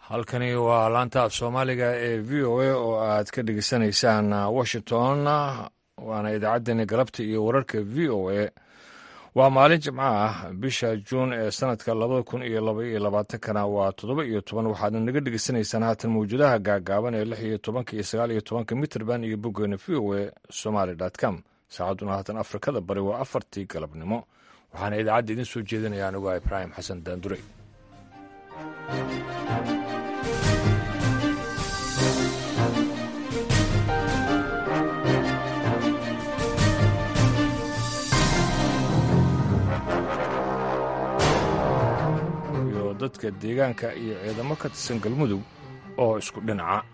halkani waa laanta af soomaaliga ee v o a oo aad ka dhegeysanaysaan washington waana idaacaddeenii galabta iyo wararka v o a waa maalin jimco ah bisha juun ee sanadka labada kun iyo laba iyo labaatankana waa toddoba iyo toban waxaadna naga dhegeysanaysaan haatan mawjadaha gaagaaban ee lix iyo tobanka iyo sagaal iyo tobanka mitrband iyo boggeena v o a somaly com saacadduna haatan afrikada bari waa afartii galabnimo waxaana idaacadda idiin soo jeedinaya anigu ah ibraahim xasan daandure dadka deegaanka iyo ciidamo ka tirsan galmudug oo isku dhinaca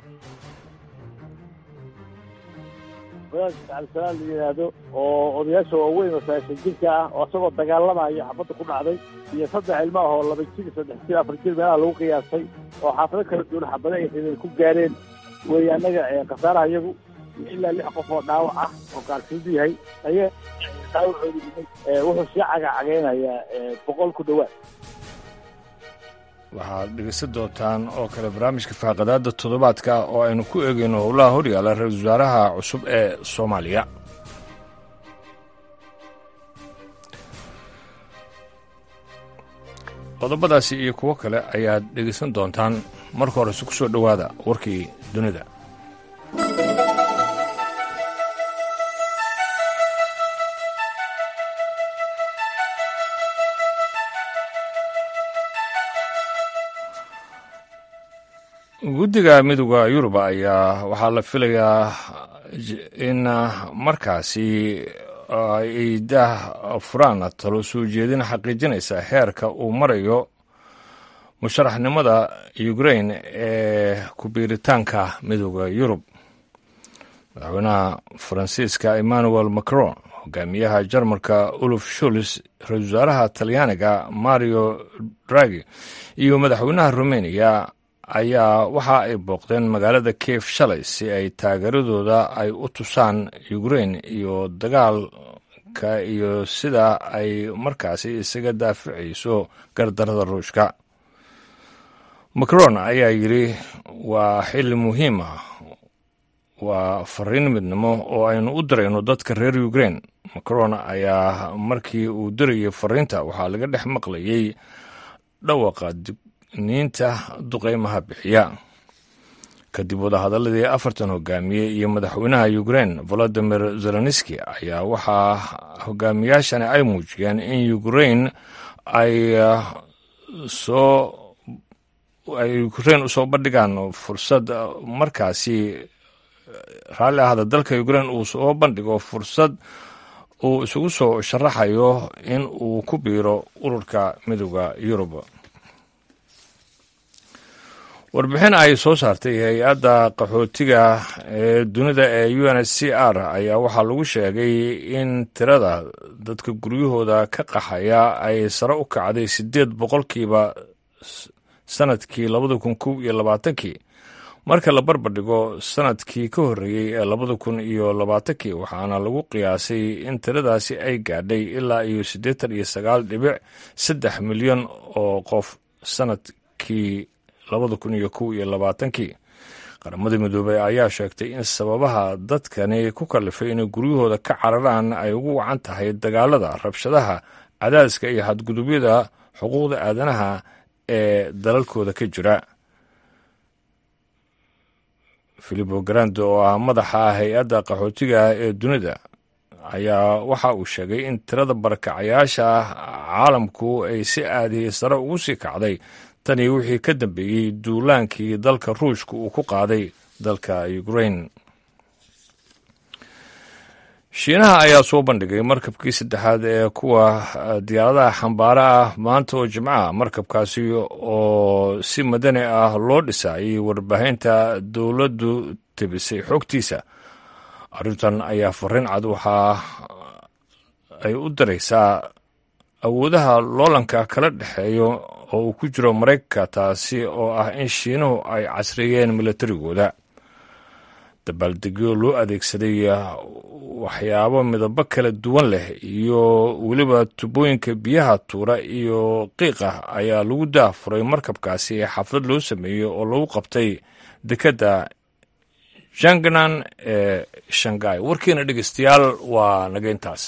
wadaadka cabdisalaam la yidhaahdo oo odayaasha waaweyn oo sagaashan jirka ah oo isagoo dagaalamayo xabadda ku dhacday iyo saddex ilmo ah oo laba jir saddex jir afar jir meelaha lagu qiyaasay oo xaafado kala duwan xabada ay xideen ku gaareen weeye annaga khasaaraha iyagu ilaa lix qof oo dhaawac ah oo gaarsiidu yahay ayaa dhaawacoodu wuxuu sii cagacageynayaa boqol ku dhowaad waxaad dhegeysan doontaan oo kale barnaamijka faaqadaada toddobaadka oo aynu ku eegayno howlaha horyaala ra-iisul wasaaraha cusub ee soomaaliya qodobadaasi iyo kuwo kale ayaad dhegeysan doontaan marka horese ku soo dhowaada warkii dunida guddiga midooda yurub ayaa waxaa la filayaa in markaasi ay dah furaan talo soo jeedin xaqiijinaysa heerka uu marayo musharaxnimada ukrain ee ku-biiritaanka midooda yurub madaxweynaha faransiiska emmanuel macron hogaamiyaha jarmalka uluf shuls ra-isul wasaaraha talyaaniga mario dragi iyo madaxweynaha rumeniya ayaa waxa ay booqdeen magaalada kiev shalay si ay taageeradooda ay u tusaan ukrain iyo dagaalka iyo sida ay markaasi isaga daaficayso gardarada ruushka macron ayaa yidhi waa xilli muhiim ah waa fariin midnimo oo aynu u dirayno dadka reer ukrain macron ayaa markii uu dirayay fariinta waxaa laga dhex maqlayay dhawaqa niinta duqeymaha bixiya kadib wadahadaladii afartan hogaamiye iyo madaxweynaha ukrain volodimir zelenski ayaa waxaa hogaamiyaashani ay muujiyeen in ukrain ay soo ay ukrain usoo bandhigaan fursad markaasi raalli ahda dalka ukrain uu soo bandhigo fursad uu isugu soo sharaxayo in uu ku biiro ururka midooda yurub warbixin ay soo saartay hay-adda qaxootiga ee dunida ee u n h c r ayaa waxaa lagu sheegay in tirada dadka guryahooda ka qaxaya ay sare u kacday siddeed boqolkiiba sanadkii labada kun kow iyo labaatankii marka la barbardhigo sanadkii ka horreeyey ee labada kun iyo labaatankii waxaana lagu qiyaasay in tiradaasi ay gaadhay ilaa iyo siddeetan iyo sagaal dhibic saddex milyan oo qof sanadkii labada kun iyo kow iyo labaatankii qaramada midoobey ayaa sheegtay in sababaha dadkani ku kallifay inay guryahooda ka cararaan ay ugu wacan tahay dagaalada rabshadaha cadaadiska iyo xadgudubyada xuquuqda aadanaha ee dalalkooda ka jira filipo grande oo ah madaxa hay-adda qaxootiga ee dunida ayaa waxa uu sheegay in tirada barakacayaasha caalamku ay si aadiyey sare ugu sii kacday tanii wixii ka dambeeyey duulaankii dalka ruushka uu ku qaaday dalka ukrain shiinaha ayaa soo bandhigay markabkii saddexaad ee kuwa diyaaradaha xambaara ah maanta oo jimcaha markabkaasi oo si madani ah loo dhisaayay warbaahinta dowladdu tebisay xogtiisa arrintan ayaa fariin cad waxaa ay u diraysaa awoodaha loolanka kala dhexeeyo oo uu ku jiro maraykanka taasi oo ah in shiinuhu ay casreeyeen milatarigooda dabaaldegyo loo adeegsaday waxyaabo midabo kala duwan leh iyo weliba tubooyinka biyaha tuura iyo qiiqa ayaa lagu daafuray markabkaasi ee xaflad loo sameeyey oo lagu qabtay dekedda jangnan ee shangai warkiina dhegeystayaal waa nageyntaas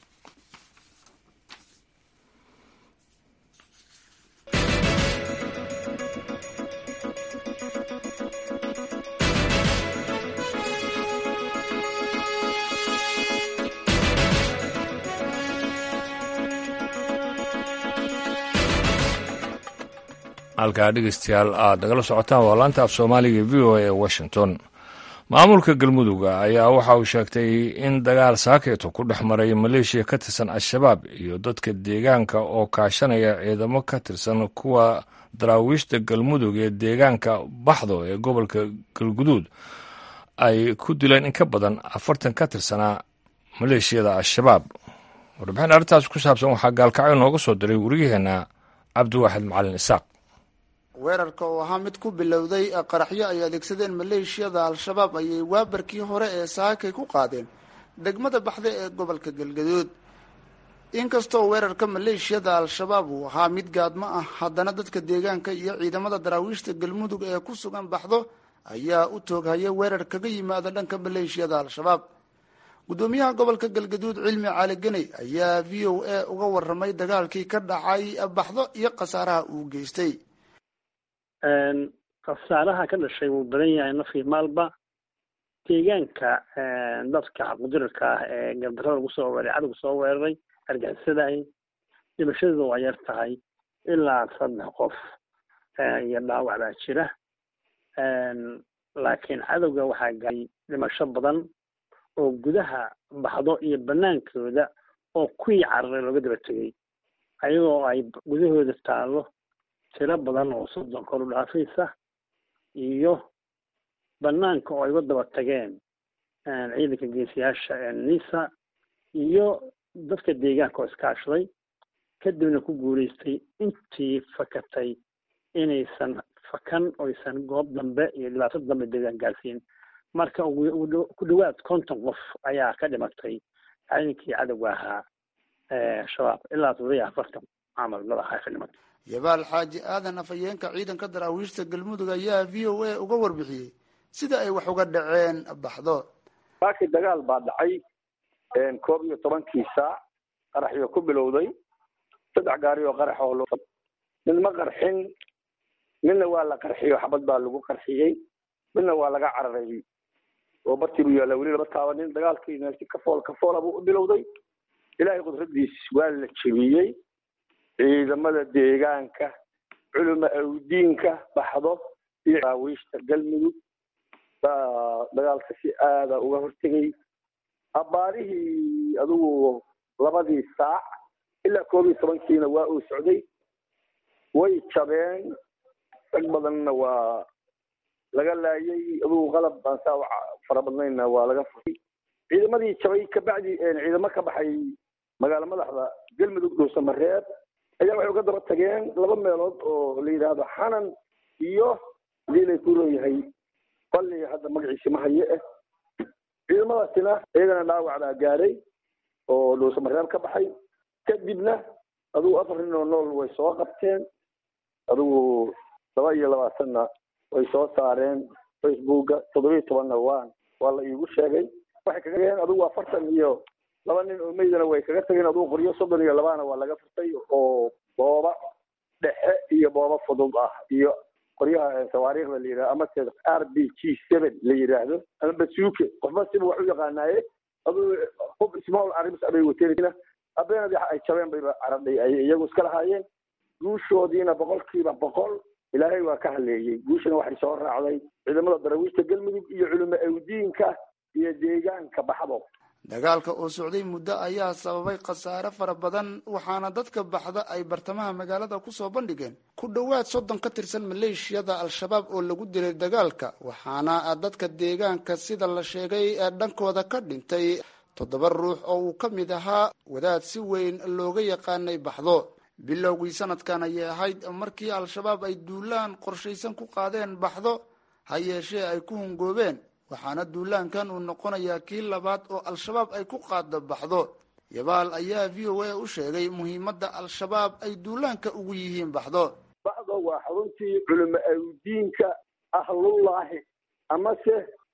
halkaa dhegeystayaal aad nagala socotaan waa laanta af soomaaliga v o a ee washington maamulka galmudugga ayaa waxa uu sheegtay in dagaal saakeeto ku dhex maray maleeshiya ka tirsan al-shabaab iyo dadka deegaanka oo kaashanaya ciidamo ka tirsan kuwa daraawiishta galmudug ee deegaanka baxdo ee gobolka galguduud ay ku dileen in ka badan afartan ka tirsanaa maleeshiyada al-shabaab warbixin arrintaas ku saabsan waxaa gaalkacyo nooga soo diray wariyaheenna cabdiwaaxid macalin isaaq weerarka oo ahaa mid ku bilowday qaraxyo ay adeegsadeen maleeshiyada al-shabaab ayay waabarkii hore ee saakay ku qaadeen degmada baxda ee gobolka galgaduud inkastoo weerarka maleeshiyada al-shabaab uu ahaa mid gaadmo ah haddana dadka deegaanka iyo ciidamada daraawiishta galmudug ee ku sugan baxdo ayaa u tooghaya weerar kaga yimaada dhanka maleeshiyada al-shabaab guddoomiyaha gobolka galgaduud cilmi caali ganey ayaa v o a uga waramay dagaalkii ka dhacay baxdo iyo khasaaraha uu geystay khasaaraha ka dhashay wuu badan yahay nafkii maalba deegaanka dadka xaqgudirarka ah ee gardarada lagu soo weeray cadowga soo weeraray argixisadahay dhimashadooda waa yar tahay ilaa saddex qof iyo dhaawac baa jira laakiin cadowga waxaa gaaray dhimasho badan oo gudaha baxdo iyo banaankooda oo kuwii cararay looga daba tegay ayagoo ay gudahooda taallo tiro badan oo soddon kor u dhaafaysa iyo banaanka oo ay uga daba tageen ciidanka geesiyaasha nisa iyo dadka deegaanka oo iskaashaday kadibna ku guulaystay intii fakatay inaysan fakan oysan goob dambe iyo dhibaato dambe deegaan gaarsiin marka ku dhawaad konton qof ayaa ka dhimatay ciidankii cadowga ahaa shabaab ilaa todoba iyo afartan camal madaxa ka dhimatay yabaal xaaji aadan afhayeenka ciidanka daraawiishta galmudug ayaa v o a uga warbixiyey sida ay wax uga dhaceen baxdo saakii dagaal baa dhacay koob iyo tobankii saac qaraxyo ku bilowday saddex gaari oo qarax oo loo mid ma qarxin midna waa la qarxiyo xabad baa lagu qarxiyey midna waa laga cararay oo bartii buu yaalla weli laba taabanin dagaalkiina si kafool kafoola buu u bilowday ilaahay qudradiis waa la jebiyey ciidamada deegaanka culuma awdiinka baxdo iyo daawiishta galmudug baa dagaalka si aada uga hortegay abbaarihii adigu labadii saac ilaa koob iyo tobankiina waa uu socday way jabeen rag badanna waa laga laayay adigu qalab baan saa fara badnaynna waa laga furay ciidamadii jabay kabacdi ciidamo ka baxay magaalo madaxda galmudug dhuusamareeb ayaa waxay uga daba tageen laba meelood oo la yidhaahdo xanan iyo liilay ku roon yahay balli hadda magaciisi ma haye eh ciidamadaasina iyagana dhaawac baa gaaray oo dhuusamareeb ka baxay kadibna adigu afar nin oo nool way soo qabteen adigu laba iyo labaatanna way soo saareen facebooka toddobiyo tobanna waa waa la iigu sheegay waxay kaga tageen adigu afartan iyo laba nin oo meydana way kaga tageen adigu qoryo soddon iyo labana waa laga furtay oo booba dhexe iyo booba fudud ah iyo qoryaha sawaariikhda la yidhahdo ama se r b g seven la yidhaahdo ama basuuke qofba siba wax u yaqaanaaye adigu hub small arms abay wateen habeenadi ay jabeen bayba caradhay ay iyagu iska lahaayeen guushoodiina boqolkiiba boqol ilaahay waa ka haleeyey guushana waxay soo raacday ciidamada darawiishta galmudug iyo culimo awdiinka iyo deegaanka baxdo dagaalka oo socday muddo ayaa sababay khasaare fara badan waxaana dadka baxda ay bartamaha magaalada kusoo bandhigeen ku dhowaad soddon ka tirsan maleeshiyada al-shabaab oo lagu dilay dagaalka waxaana dadka deegaanka sida la sheegay ee dhankooda ka dhintay toddoba ruux oo uu ka mid ahaa wadaad si weyn looga yaqaanay baxdo bilowgii sanadkan ayay ahayd markii al-shabaab ay duulaan qorshaysan ku qaadeen baxdo ha yeeshee ay ku hungoobeen waxaana duulaankan uu noqonayaa kii labaad oo al-shabaab ay ku qaada baxdo yabaal ayaa v o a u sheegay muhiimadda al-shabaab ay duulaanka ugu yihiin baxdo baxdo waa xaruntii culimo awdiinka ahlullaahi amase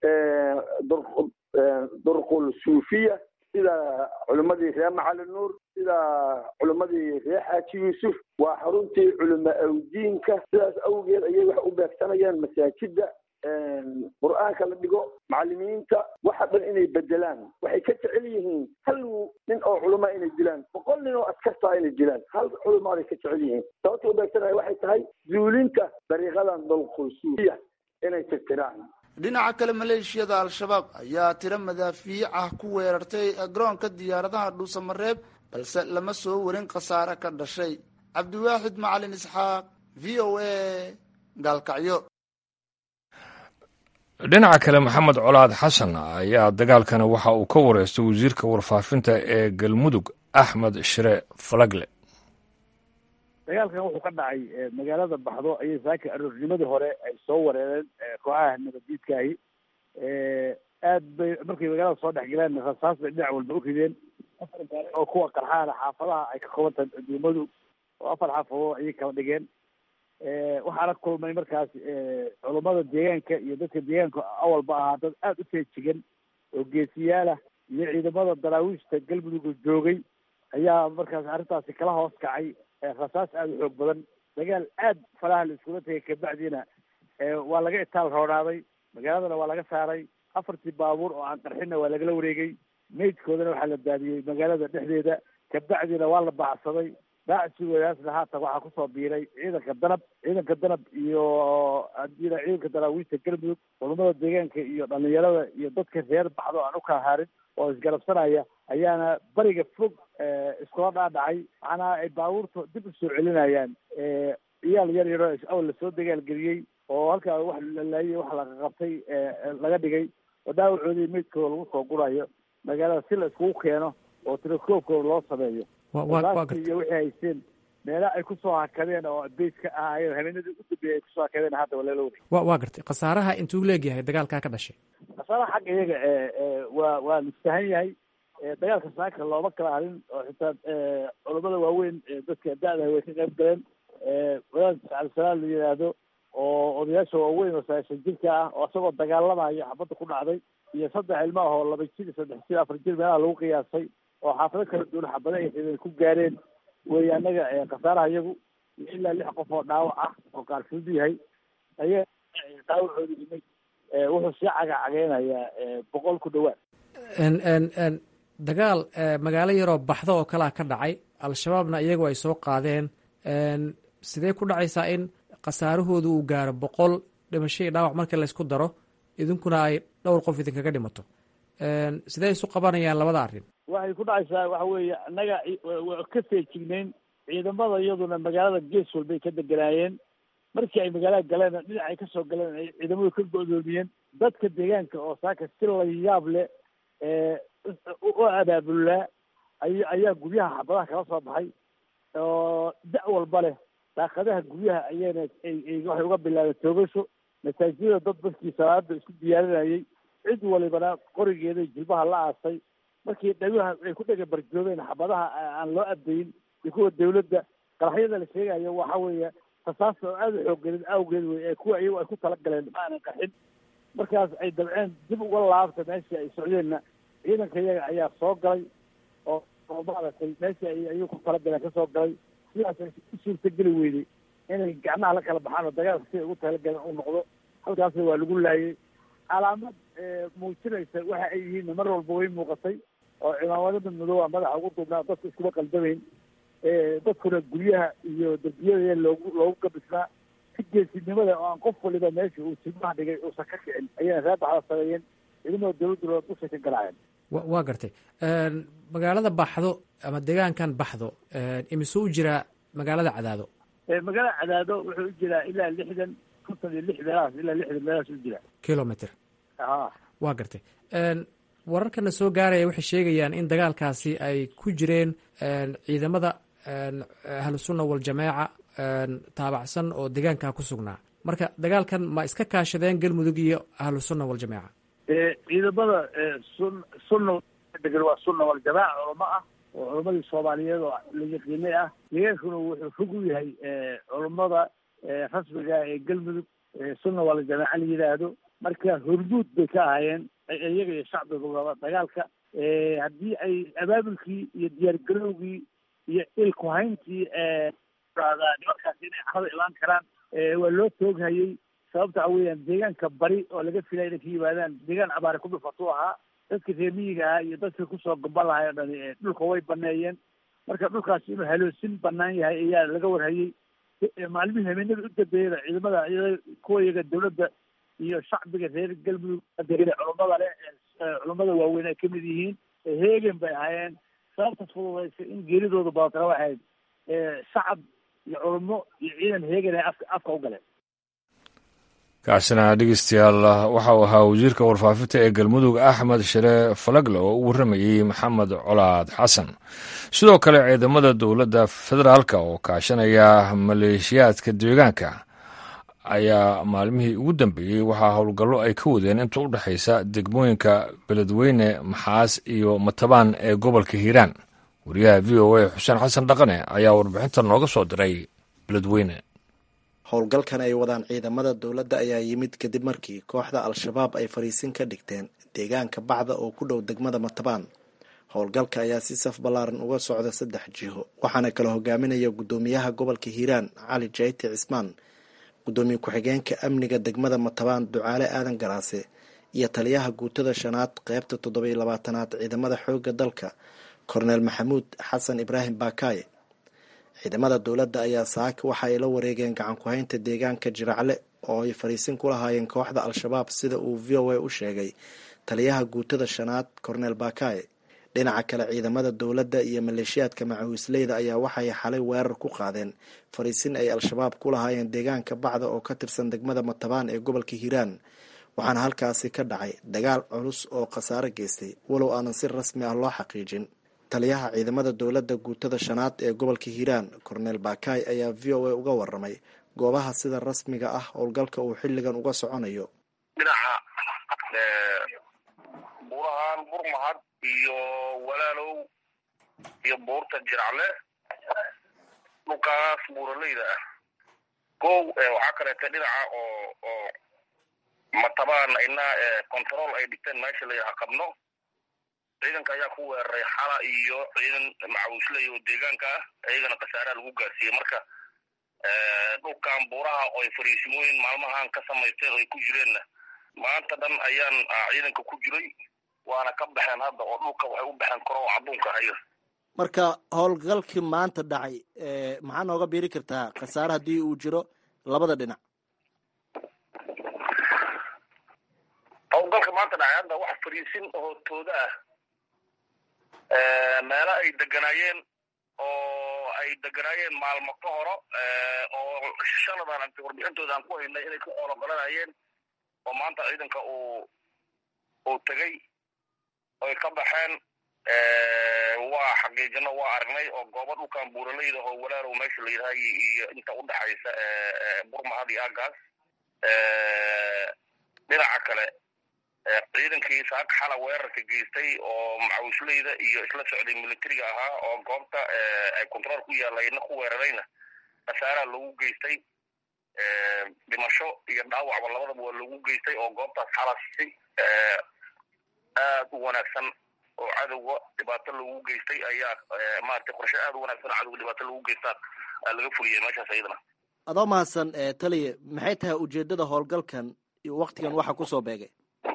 durqul suufiya sida culimmadii reer macali nuur sida culimmadii reer xaaji yuusuf waa xaruntii culimo awdiinka sidaas awgeed ayay wax u beegsanayaan masaajida qur-aanka la dhigo macalimiinta waxa dhan inay bedelaan waxay ka jecel yihiin hal nin oo culama inay dilaan boqol nin oo askartaa inay dilaan hal culamaaday ka jecel yihiin sababta u beegsanaya waxay tahay zuulinta dariiqadan dalqulsuufiya inay tirtiraan dhinaca kale maleeshiyada al-shabaab ayaa tiro madaafiic ah ku weerartay garoonka diyaaradaha dhuusamareeb balse lama soo warin khasaare ka dhashay cabdiwaaxid macalin isxaaq v o a gaalkacyo dhinaca kale maxamed colaad xasan ayaa dagaalkani waxa uu ka wareystay wasiirka warfaafinta ee galmudug axmed shire falagle dagaalkan wuxuu ka dhacay magaalada baxdo ayay saaka aroornimadii hore ay soo wareereen kooxaha nabadiidkaahi aad bay markay magaalada soo dhex galeen rasaas bay dhinac walba u rideen afar gaari oo kuwa qarxaana xaafadaha ay ka kooban tahay aduumadu oo afar xaafadood ayay kala dhigeen waxaana kulmay markaas culummada deegaanka iyo dadka deegaanka awalba ahaa dad aada u feejigan oo geesiyaalah iyo ciidamada daraawiishta galmudug joogay ayaa markaas arrintaasi kala hoos kacay rasaas aada u xoog badan dagaal aad falaha la iskula tegay kabacdiina waa laga itaal roonaaday magaaladana waa laga saaray afartii baabuur oo aan qarxinna waa lagala wareegay meydkoodana waxaa la daadiyey magaalada dhexdeeda kabacdiina waa la baacsaday baacsigoodaasna haatan waxaa kusoo biiray ciidanka danab ciidanka danab iyo hadii ciidanka daraawiista galmudug culummada deegaanka iyo dhalinyarada iyo dadka reer baxdo aan u kala haarin oo isgarabsanaya ayaana bariga fog iskula dhaadhacay macnaha ay baabuurta dib usoo celinayaan iyaal yar yaroo awal lasoo dagaalgeliyey oo halkaa wax lalaayay wax laga qabtay laga dhigay oo dhaawacoodii meydkooda lagu soo gurayo magaalada si la iskugu keeno oo tirakoobkooda loo sameeyo iyo waxay haysteen meela ay kusoo hakadeen oo beys ka ahaayeen habeenadii u dambeeyay ay kusoo hakadeen hadda waa lala wareeg wa waa gartay khasaaraha intuu leegyahay dagaalkaa ka dhashay khasaaraha xagga iyaga waa waa listahan yahay dagaalka saaka looma kala harin oo xitaa culummada waaweyn dadka da-da way ka qayb galeen wadaad cabdisalaam la yidhaahdo oo odayaasha waaweyn oo sagaashan jirka ah oo isagoo dagaalamayo xabadda ku dhacday iyo saddex ilmo ah oo laba jir saddex jir afar jir meelaha lagu qiyaasay oo xaafado kala duwan xabada ay xideen ku gaareen wey annaga khasaaraha iyagu ilaa lix qof oo dhaawac ah oo qaarfud yahay ayaa dhaawacooda imay wuxuu sii cagacageynayaa boqol ku dhawaad dagaal magaalo yaroo baxdo oo kalea ka dhacay al-shabaabna iyagu ay soo qaadeen sidee ku dhacaysaa in khasaarahoodu uu gaaro boqol dhimasho iyo dhaawac markii laysku daro idinkuna ay dhowr qof idinkaga dhimato sidee isu qabanayaan labada arrin waxay ku dhacaysaa waxa weeye annaga waa ka feejignayn ciidamada iyaduna magaalada gees walbay ka deganaayeen markii ay magaalada galeen dhinac ay kasoo galeen ay ciidamadu ka go-doomiyeen dadka deegaanka oo saaka si la yaab leh u abaabulaa ay ayaa guryaha xabadaha kala soo baxay oo da' walba leh daaqadaha guryaha ayayna waxay uga bilaabeen toogasho masaajidada dad dadkii salaada isku diyaarinayay cid walibana qorigeeday jilbaha la aasay markii dhaguha ay ku dhega barjoobeen xabadaha aan loo abdayin iyo kuwa dawladda qaraxyada la sheegayo waxa weeye rasaasta oo aada u xooggelin awgeed wey ee kuwa iyagu ay ku talagaleen ma aanan qaxin markaas ay dabceen dib uga laabta meeshii ay socdeenna ciidanka iyaga ayaa soo galay oo maaragtay meeshii ay ayagu ku talagaleen kasoo galay sidaas ay u suurtageli weyday inay gacmaha la kala baxaan oo dagaalka siday ugu talagaleen u noqdo halkaasna waa lagu laayay calaamad muujinaysa waxa ay yihiin mar walba way muuqatay oo cimaamada madooba madaxa ugu duubnaa dadka iskuma qaldamayn dadkuna guryaha iyo derbiyada loogu loogu gabisnaa si geesinimada oo aan qof waliba meesha uu silmaha dhigay uusan ka kicin ayayna reer baxda sameeyeen ciidamada dawladduna dushay ka galaayeen waa gartay magaalada baxdo ama deegaankan baxdo imise u jiraa magaalada cadaado magaalada cadaado wuxuu u jiraa ilaa lixdan konton iyo lix meelahaas ilaa lixdan meelahaas u jiraa kilometer ha waa gartay wararkana soo gaaraya waxay sheegayaan in dagaalkaasi ay ku jireen ciidamada ahlusunna waljamaaca taabacsan oo deegaankaa ku sugnaa marka dagaalkan ma iska kaashadeen galmudug iyo ahlusunna waljamaaca ciidamada sun sunna degan waa sunna waljamaaca culamo ah oo culamadii soomaaliyeed oo la yaqiinay ah deegaankuna wuxuu fog u yahay culammada rasmiga ee galmudug sunna waljamaaca la yidhaahdo marka hormuud bay ka ahaayeen iyaga iyo shacbiga dagaalka haddii ay abaabulkii iyo diyaargarowgii iyo ilkuhayntii nimankaas inay carada imaan karaan waa loo tooghayey sababta waxa weeyaan deegaanka bari oo laga filaya inay ka yimaadaan deegaan abaare ku dhufatuu ahaa dadka reer miyiga ahaa iyo dadkii kusoo gamba lahay o dhani dhulka way baneeyeen marka dhulkaas inuu haloosin banaan yahay ayaa laga warhayey maalmihii habeenada u dambeeyada ciidamada kuwa iyaga dawladda iyo shacbiga reer galmudug degane culummada leh culummada waaweyn ay kamid yihiin heegen bay ahaayeen sababta fududaysay in geeridooda badatana waxayd shacab iyo culummo iyo ciidan heegen ay afka afka u galeen kaasina dhegeystayaal waxa uu ahaa wasiirka warfaafinta ee galmudug axmed shire falagle oo u warramayey maxamed colaad xasan sidoo kale ciidamada dowladda federaalka oo kaashanaya maleeshiyaadka deegaanka ayaa maalmihii ugu dambeeyey waxaa howlgallo ay ka wadeen inta u dhexaysa degmooyinka beledweyne maxaas iyo matabaan ee gobolka hiiraan wariyaha v o a xuseen xasan dhaqane ayaa warbixinta nooga soo diray beledweyne howlgalkan ay wadaan ciidamada dowladda ayaa yimid kadib markii kooxda al-shabaab ay fariisin ka dhigteen deegaanka bacda oo ku dhow degmada matabaan howlgalka ayaa si saf ballaaran uga socda saddex jiho waxaana kala hogaaminaya guddoomiyaha gobolka hiiraan cali jayti cismaan guddoomiye ku-xigeenka amniga degmada matabaan ducaale aadan garaase iyo taliyaha guutada shanaad qeybta toddobiyo labaatanaad ciidamada xoogga dalka korneel maxamuud xasan ibraahim baakaaye ciidamada dowladda ayaa saaka waxa ay la wareegeen gacan ku-haynta deegaanka jiracle oo ay fariisin ku lahaayeen kooxda al-shabaab sida uu v o a u sheegay taliyaha guutada shanaad korneel baakaaye dhinaca kale ciidamada dowladda iyo maleeshiyaadka macawisleyda ayaa waxay xalay weerar ku qaadeen fariisin ay al-shabaab ku lahaayeen deegaanka bacda oo ka tirsan degmada matabaan ee gobolka hiiraan waxaana halkaasi ka dhacay dagaal culus oo khasaare geystay walow aanan si rasmi ah loo xaqiijin taliyaha ciidamada dowladda guutada shanaad ee gobolka hiiraan korneel baakaay ayaa v o a uga waramay goobaha sida rasmiga ah howlgalka uu xilligan uga soconayo dhinaca buurahaan burmahad iyo walaalow iyo buurta jiracle dhulkaas buuraleyda ah kow waxaa kaleeta dhinaca oo oo matabaan ina control ay dhigteen meesha layaha qabno ciidanka ayaa ku weeraray xala iyo ciidan macawisley oo deegaanka ah iyagana khasaaraha lagu gaarsiiyey marka dhulkan buuraha oo ay fariisimooyin maalmahan ka samaysteen oo ay ku jireenna maanta dhan ayaan ciidanka ku jiray waana ka baxeen hadda oo dhulka waxay u baxeen koro oo cadduunka ayaga marka howlgalkii maanta dhacay maxaa nooga biiri kartaa khasaare haddii uu jiro labada dhinac howlgalka maanta dhacay hadda wax fariisin oo tooda ah meelo ay deganaayeen oo ay deganaayeen maalmo ka horo oo shaladan anta warbixintooda aan ku haynay inay ku qoologolanayeen oo maanta ciidanka uu uu tegey oy ka baxeen waa xaqiijino waa aragnay oo goobo dhulkan buuraleyda oo walaalow meesha la yidhahay iyo inta u dhexaysa burmahad iyo aagaas dhinaca kale ciidankii saaka xala weerarka geystay oo macawisleyda iyo isla socday militariga ahaa oo goobta ay controol ku yaalayna ku weerarayna khasaaraha lagu geystay dhimasho iyo dhaawacba labadaba waa lagu geystay oo goobtaas xala si aad u wanaagsan oo cadowga dhibaato lagu geystay ayaa maaragtay qorshe aad u wanaagsan oo cadowga dhibaato lagu geystaa laga fuliyay meeshaas ayadana adoo mahadsan taliya maxay tahay ujeedada howlgalkan iyo waktigan waxa kusoo beegay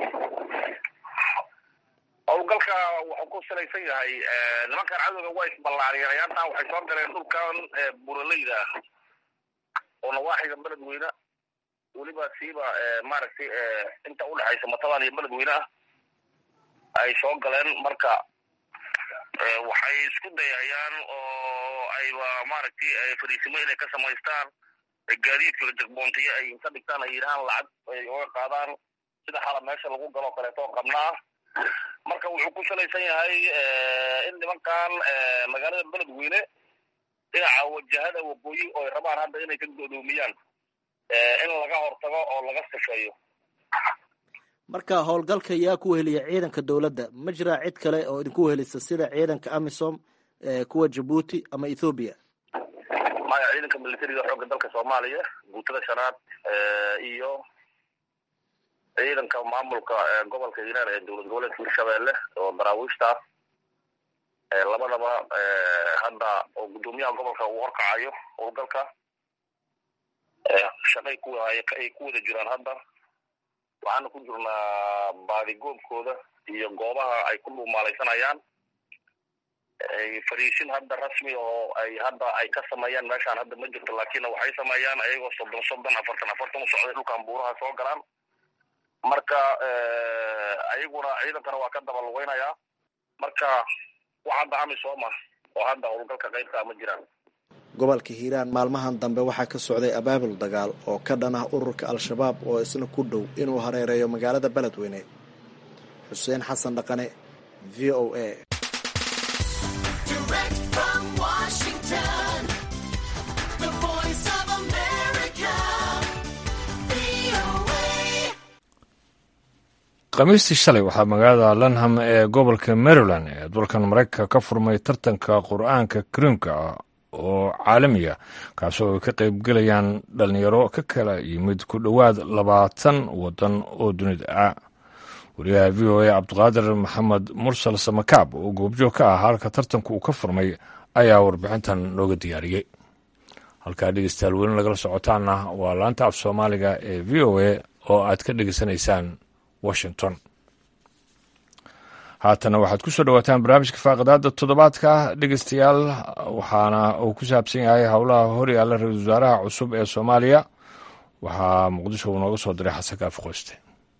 howlgalka wuxuu ku salaysan yahay nimankan cadowga waa isballaariyeen ayaantan waxay soo galeen dhulkan buraleyda ah oo nawaaxiga beledweyne weliba siiba maaragtay inta udhexaysa matabaan iyo beledweyne ah ay soo galeen marka waxay isku dayayaan oo ayba maaragtay fariisimo inay ka samaystaan gaadiidka jagboontiyo ay ka dhigtaan ay yidhahaan lacag ay oga qaadaan sida xala meesha lagu galoo kaleeto oo qabnaa marka wuxuu ku salaysan yahay in nimankan magaalada beledweyne dhinaca wajahada waqooyi oo ay rabaan hadda inay ka godoomiyaan in laga hortago oo laga sifeeyo marka howlgalka yaa ku weheliya ciidanka dowladda ma jiraa cid kale oo idinku wehelisa sida ciidanka amisom kuwa jabuuti ama ethoobiya maya ciidanka militariga xoogga dalka soomaaliya guutada shanaad iyo ciidanka maamulka gobolka hiiraan ee dowlad goboleedka hirshabeelle oo daraawiishta ah labadaba hadda oo guddoomiyaha gobolka uu horkacayo howlgalka shaqay ku ay ku wada jiraan hadda waxaana ku jirnaa baadigoobkooda iyo goobaha ay ku dhuumaalaysanayaan fariisin hadda rasmi oo ay hadda ay ka sameeyaan meeshaan hadda ma jirto laakiin waxay sameeyaan ayagoo soddon soddon afartan afartan u socday dhulkan buuraha soo galaan marka ayaguna ciidankana waa ka daba lugeynayaa marka wax hadda amisooma oo hadda howlgalka qaybkaa ma jiraan gobolka hiiraan maalmahan dambe waxaa ka socday abaabul dagaal oo ka dhan ah ururka al-shabaab oo isna ku dhow inuu hareereeyo magaalada beledweyne xuseen xasan dhaqane v o a khamiistii shalay waxaa magaalada lanham ee gobolka maryland ee dalkan maraykanka ka furmay tartanka qur-aanka kariimka ah oo caalamiya kaasoo ay ka qaybgelayaan dhalinyaro ka kala yimid ku dhowaad labaatan wadan oo dunida ah wariyaha v o a cabdiqaadir maxamed mursal samakaab oo goobjoog ka ah halka tartanku uu ka furmay ayaa warbixintan nooga diyaariyey halkaa dhegeystayaal weli lagala socotaana waa laanta af soomaaliga ee v o a oo aad ka dhegeysanaysaan washington haatana waxaad ku soo dhowaataan barnaamijka faaqidaada toddobaadka dhegeystayaal waxaana uu ku saabsan yahay howlaha horyaalla ra-isul wasaaraha cusub ee soomaaliya waxaa muqdisho uu nooga soo diray xasan kaafi qoyste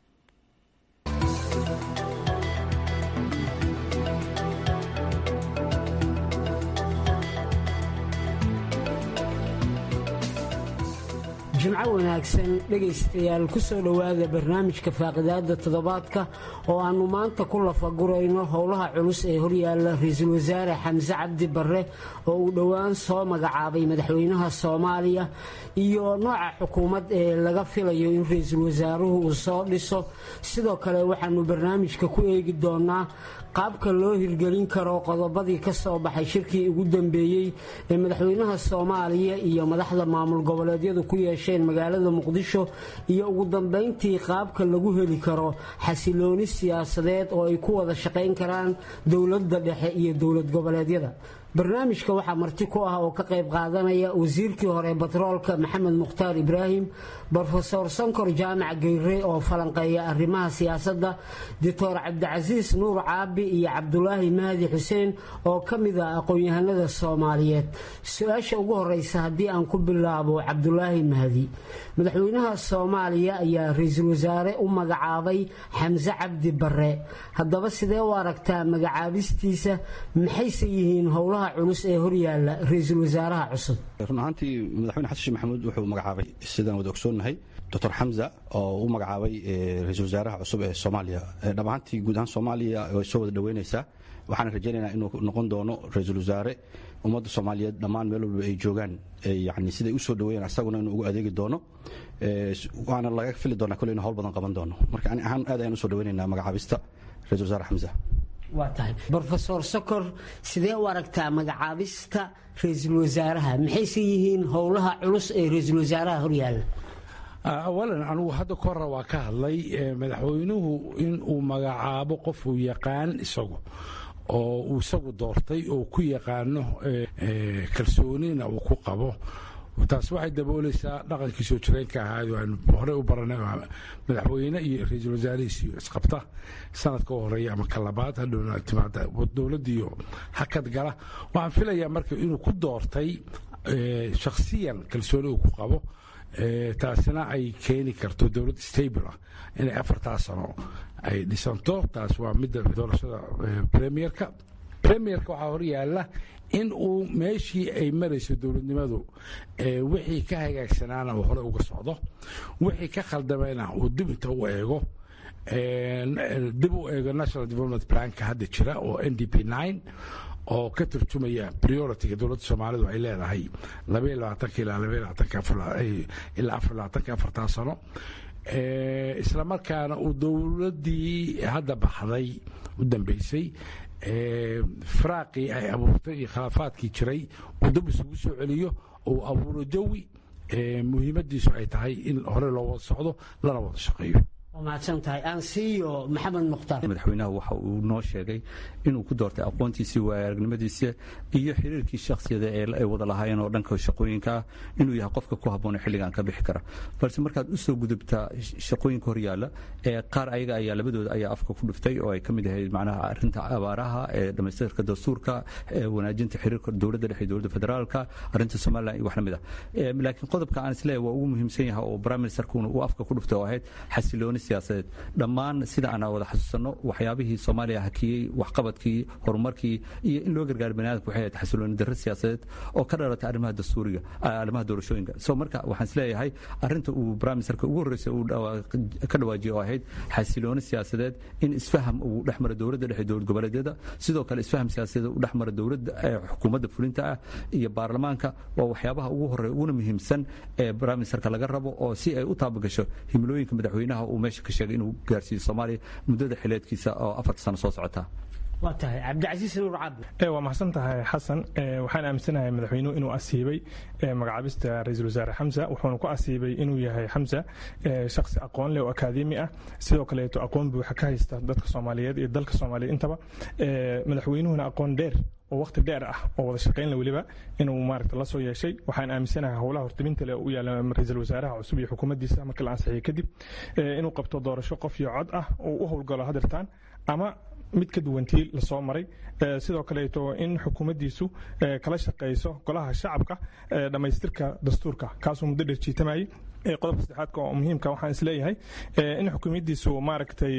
jimco wanaagsan dhegaystayaal ku soo dhowaada barnaamijka faaqidaada toddobaadka oo aannu maanta ku lafagurayno howlaha culus ee horyaalla ra-iisul wasaare xamse cabdi barre oo uu dhowaan soo magacaabay madaxweynaha soomaaliya iyo nooca xukuumad ee laga filayo in ra-iisul wasaaruhu uu soo dhiso sidoo kale waxaannu barnaamijka ku eegi doonaa qaabka loo hirgelin karo qodobadii ka soo baxay shirkii ugu dambeeyey ee madaxweynaha soomaaliya iyo madaxda maamul goboleedyadu ku yeesheen magaalada muqdisho iyo ugu dambayntii qaabka lagu heli karo xasilooni siyaasadeed oo ay ku wada shaqayn karaan dowladda dhexe iyo dowlad goboleedyada barnaamijka waxaa marti ku ah oo ka qayb qaadanaya wasiirkii hore batroolka maxamed mukhtaar ibraahim brofesor sankor jaamac geyre oo falanqeeya arrimaha siyaasadda doctor cabdicasiis nuur caabi iyo cabdulaahi mahdi xuseen oo ka mid ah aqoon-yahanada soomaaliyeed su-aasha ugu horeysa haddii aan ku bilaabo cabdulaahi mahdi madaxweynaha soomaaliya ayaa ra-iisul wasaare u magacaabay xamse cabdi bare haddaba sidee u aragtaa magacaabistiisa maxayse yihiin howlaha culus ee horyaala ra-iisul wasaaraha cusub run ahaantii madaxweyne xasan sheekh maxamuud wuxuu magacaabay sidaan wada ogsoonnahay doctor xamza oo u magacaabay ra-iisul wasaaraha cusub ee soomaaliya dhab ahaantii guud ahaan soomaaliya way soo wada dhoweynaysaa waxaana rajaynaynaa inuu noqon doono ra-iisul wasaare ummadda soomaaliyeed dhammaan meel walba ay joogaan yani siday u soo dhaweeyeen asaguna inuu ugu adeegi doono waana laga fili doonaa kole inu howl badan qaban doono marka ani ahaan aad ayaan usoo dhaweynaynaa magacaabista ra-isul wasaare xamza waa tahay brofesor sokor sidee u aragtaa magacaabista ra-iisul wasaaraha maxayse yihiin howlaha culus ee ra-iisul wasaaraha horyaalla awalan anugu hadda ka hore waa ka hadlay madaxweynuhu inuu magacaabo qofuu yaqaan isagu oo uu isagu doortay oo ku yaqaano kalsoonina uu ku qabo taas waxay daboolaysaa dhaqankii soo jireenka ahaad aan horey u baranay madaxweyne iyo ra-iisul wasaarihiis isqabta sanadka u horeeya ama ka labaad hadhowna timaada dowladdiiyo hakad gala waxaan filayaa marka inuu ku doortay shakhsiyan kalsooni uu ku qabo taasina ay keeni karto dowlad stable ah inay afartaa sano ay dhisanto taas waa midda doorashada premierka premierka waxaa horyaala in uu meeshii ay marayso dowladnimadu wixii ka hagaagsanaana uu hore uga socdo wixii ka khaldamayna uu dib inta u eego dib u eego national development planka hadda jira oo n d p nine oo ka turjumaya prioritiga dowladda soomaalidu ay leedahay labaiyo labaatanka ilaa labaiyo labaatanka ilaa afar labaatanka afartaa sano islamarkaana uu dowladdii hadda baxday u dambaysay firaaqii ay abuurtay iyo khilaafaadkii jiray uu dab isugu soo celiyo uu abuuro jawi muhiimadiisu ay tahay in hore loo wada socdo lana wada shaqeeyo mahadsantahay aan siiyo maxamed mukhtaar madaxweynaha waxa uu noo sheegay inuu ku doortay aqoontiisii waaya aragnimadiisa iyo xiriirkii shakhsiyada ee ay wada lahaayeen oo dhanka shaqooyinka ah inuu yahay qofka ku habboone xilligan ka bixi kara balse markaad u soo gudubtaa shaqooyinka hor yaalla ee qaar ayaga ayaa labadooda ayaa afka ku dhiftay oo ay ka mid ahayd macnaha arrinta abaaraha ee dhammaystirka dastuurka wanaajinta xiriirka dowladda dhexe dowladda federaalka arrinta somaliland iyo wax la mid ah laakiin qodobka aan isleeyahay waa ugu muhiimsan yahay oo prime ministerkuna uu afka ku dhiftay oo ahayd xasilooni siyaasadeed dhammaan sida aan wada xasuusanno waxyaabihii soomaaliya hakiyey waxqabadkii horumarkii iyo in loo gargaaro baniaadamka waxay ahayd xasilooni darro siyaasadeed oo ka dhalatay arrimaha dastuuriga arrimaha doorashooyinka so marka waxaan isleeyahay arrinta uu prime ministerka ugu horreysay uu ka dhawaajiyey oo ahayd xasilooni siyaasadeed in isfaham uu dhex mara dowladda dhexe dowlad goboleedyada sidoo kale isfaham siyaasadeed uu dhex mara dowladda xukuumadda fulinta ah iyo baarlamaanka waa waxyaabaha ugu horreeya uguna muhiimsan ee prime ministerka laga rabo oo si ay u taabagasho himilooyinka madaxweynaha uu meesha ka sheegay inuu gaarsiiyo soomaaliya muddada xileedkiisa oo afarta sano soo socota waa tahay cabdicasiis nuur cabdi waa mahadsan tahay xasan waxaan aaminsanahay madaxweynuhu inuu asiibay magacaabista ra-iisul wasaare xamsa wuxuuna ku asiibay inuu yahay xamsa shakhsi aqoon leh oo akaademi ah sidoo kaleeto aqoon buuxa ka haysta dadka soomaaliyeed iyo dalka soomaaliyeed intaba madaxweynuhuna aqoon dheer oo waqti dheer ah oo wada shaqaynla weliba inuu maaragta la soo yeeshay waxaan aaminsanahay howlaha hortabinta leh u yaala ra-iisul wasaaraha cusub iyo xukuumaddiisa markii la ansixiyay kadib inuu qabto doorasho qof iyo cod ah oo u howlgalo hadirtaan ama mid ka duwantii lasoo maray sidoo kaleeto in xukuumaddiisu kala shaqayso golaha shacabka dhammaystirka dastuurka kaasuu muddo dheer jiitamayay qodobka saddexaadka oo muhiimka waxaan isleeyahay in xukuumaddiisu maaragtay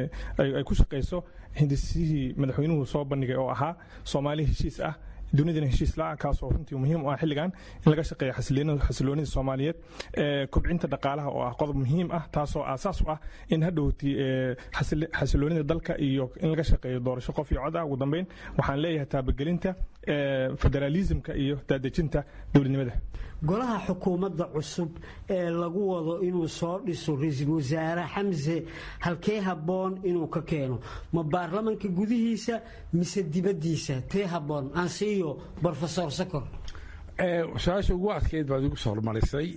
ay ku shaqayso hindisihii madaxweynuhu soo bandhigay oo ahaa soomaali heshiis ah dunidana heshiis la-ah kaasoo runtii muhiim u ah xilligan in laga shaqeeya xasiloonida soomaaliyeed kobcinta dhaqaalaha oo ah qodob muhiim ah taasoo aasaas u ah in hadhowti xasiloonida dalka iyo in laga shaqeeyo doorasho qof iyo cod ah ugu dambeyn waxaan leeyahay taabagelinta federaalismka iyo daadejinta dowladnimada golaha xukuumadda cusub ee lagu wado inuu soo dhiso ra-iisul wasaare xamse halkee habboon inuu ka keeno ma baarlamanka gudihiisa mise dibaddiisa tee habboon aan siiyo brofesor sakor su-aasha ugu adkeyd baad igu soo hormarisay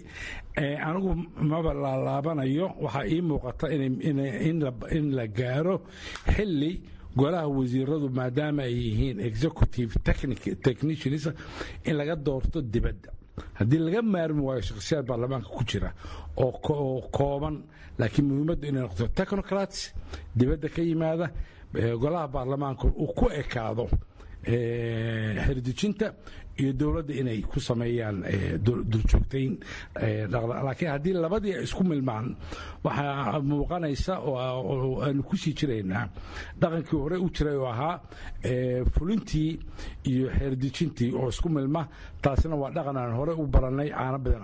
anigu maba laalaabanayo waxaa ii muuqata in la gaaro xilli golaha wasiiradu maadaama ay yihiin executive technicians in laga doorto dibadda haddii laga maarmi waayo shakhsiyaad baarlamaanka ku jira oo kooban laakiin muhiimaddu inay noqoto technocrats dibadda ka yimaada golaha baarlamaanka uu ku ekaado xerdejinta iyo dowladda inay ku sameeyaan duljoogtayn laakiin haddii labadii ay isku milmaan waxaa muuqanaysa oo aanu ku sii jiraynaa dhaqankii hore u jiray oo ahaa fulintii iyo xeerdejintii oo isku milma taasina waa dhaqan aan hore u barannay caano badan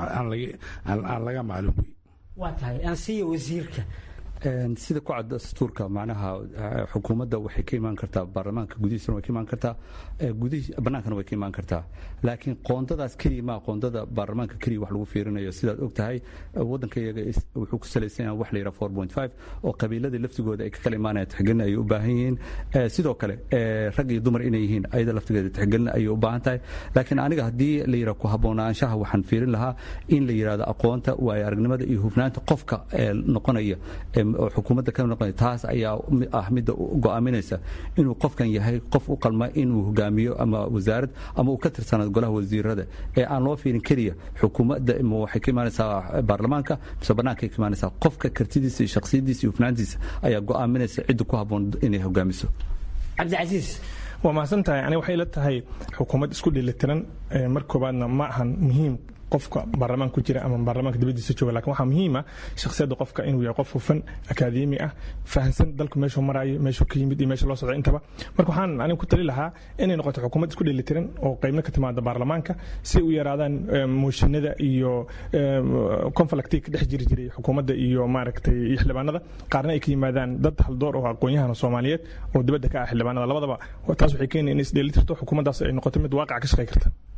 aan laga maalin wey waa tahay aan siiya wasiirka sida ku cad dastuurka macnaha xukuumadda waxay ka imaan kartaa baarlamaanka gudihiisana way ka imaan kartaa bannaankana way ka imaan kartaa laakiin qoondadaas keliya maa qoondada baarlamaanka keliya wax lagu fiirinayo sidaad og tahay waddanka iyaga wuxuu ku salaysan yahay wax la yidhaha four point five oo qabiiladii laftigooda ay ka kala imaanayaan tixgelin ayay u baahan yihiin sidoo kale rag iyo dumar inay yihiin ayada laftigeeda tixgelin ayay u baahan tahay laakiin aniga haddii la yidhaha ku haboonaanshaha waxaan fiirin lahaa in la yidhahdo aqoonta waayo aragnimada iyo hufnaanta qofka noqonaya oo xukuumadda ka noqonaya taas ayaa ah midda go'aaminaysa inuu qofkan yahay qof u qalma inuu hogaamiyo ama wasaarad ama uu ka tirsanaado golaha wasiirada ee aan loo fiirin keliya xukuumadda waxay ka imaanaysaa baarlamaanka mise bannaankay ka imaanaysaa qofka kartidiisa iyo shakhsiyadiisa iyo hufnaantiisa ayaa go'aaminaysa cidda ku habboon inay hogaamiso cabdicasiis waa mahadsan tahay ani waxay la tahay xukuumad isku dheelitiran mar koobaadna ma ahan muhiim qofka baarlamaanka ku jira ama baarlamaanka dibadiisa jooga lakin waxaa muhiima shakhsiyadda qofka inuu yahay qof hufan akaademi ah fahansan dalku meeshuu maraayo meeshuu ka yimid iyo meesha loo socda intaba marka waxaan aniga ku tali lahaa inay noqoto xukuumad isku dheelitiran oo qaybna ka timaada baarlamaanka si u yaraadaan mooshinada iyo conflictii ka dhex jiri jiray xukuumadda iyo maaragtay iyo xildhibaanada qaarna ay ka yimaadaan dad haldoor oo aqoon-yahana soomaaliyeed oo dibadda ka ah xildhibaanada labadaba taas waxay keenaya in isdheelitirto xukuumaddaas ay noqoto mid waaqaca ka shaqey karta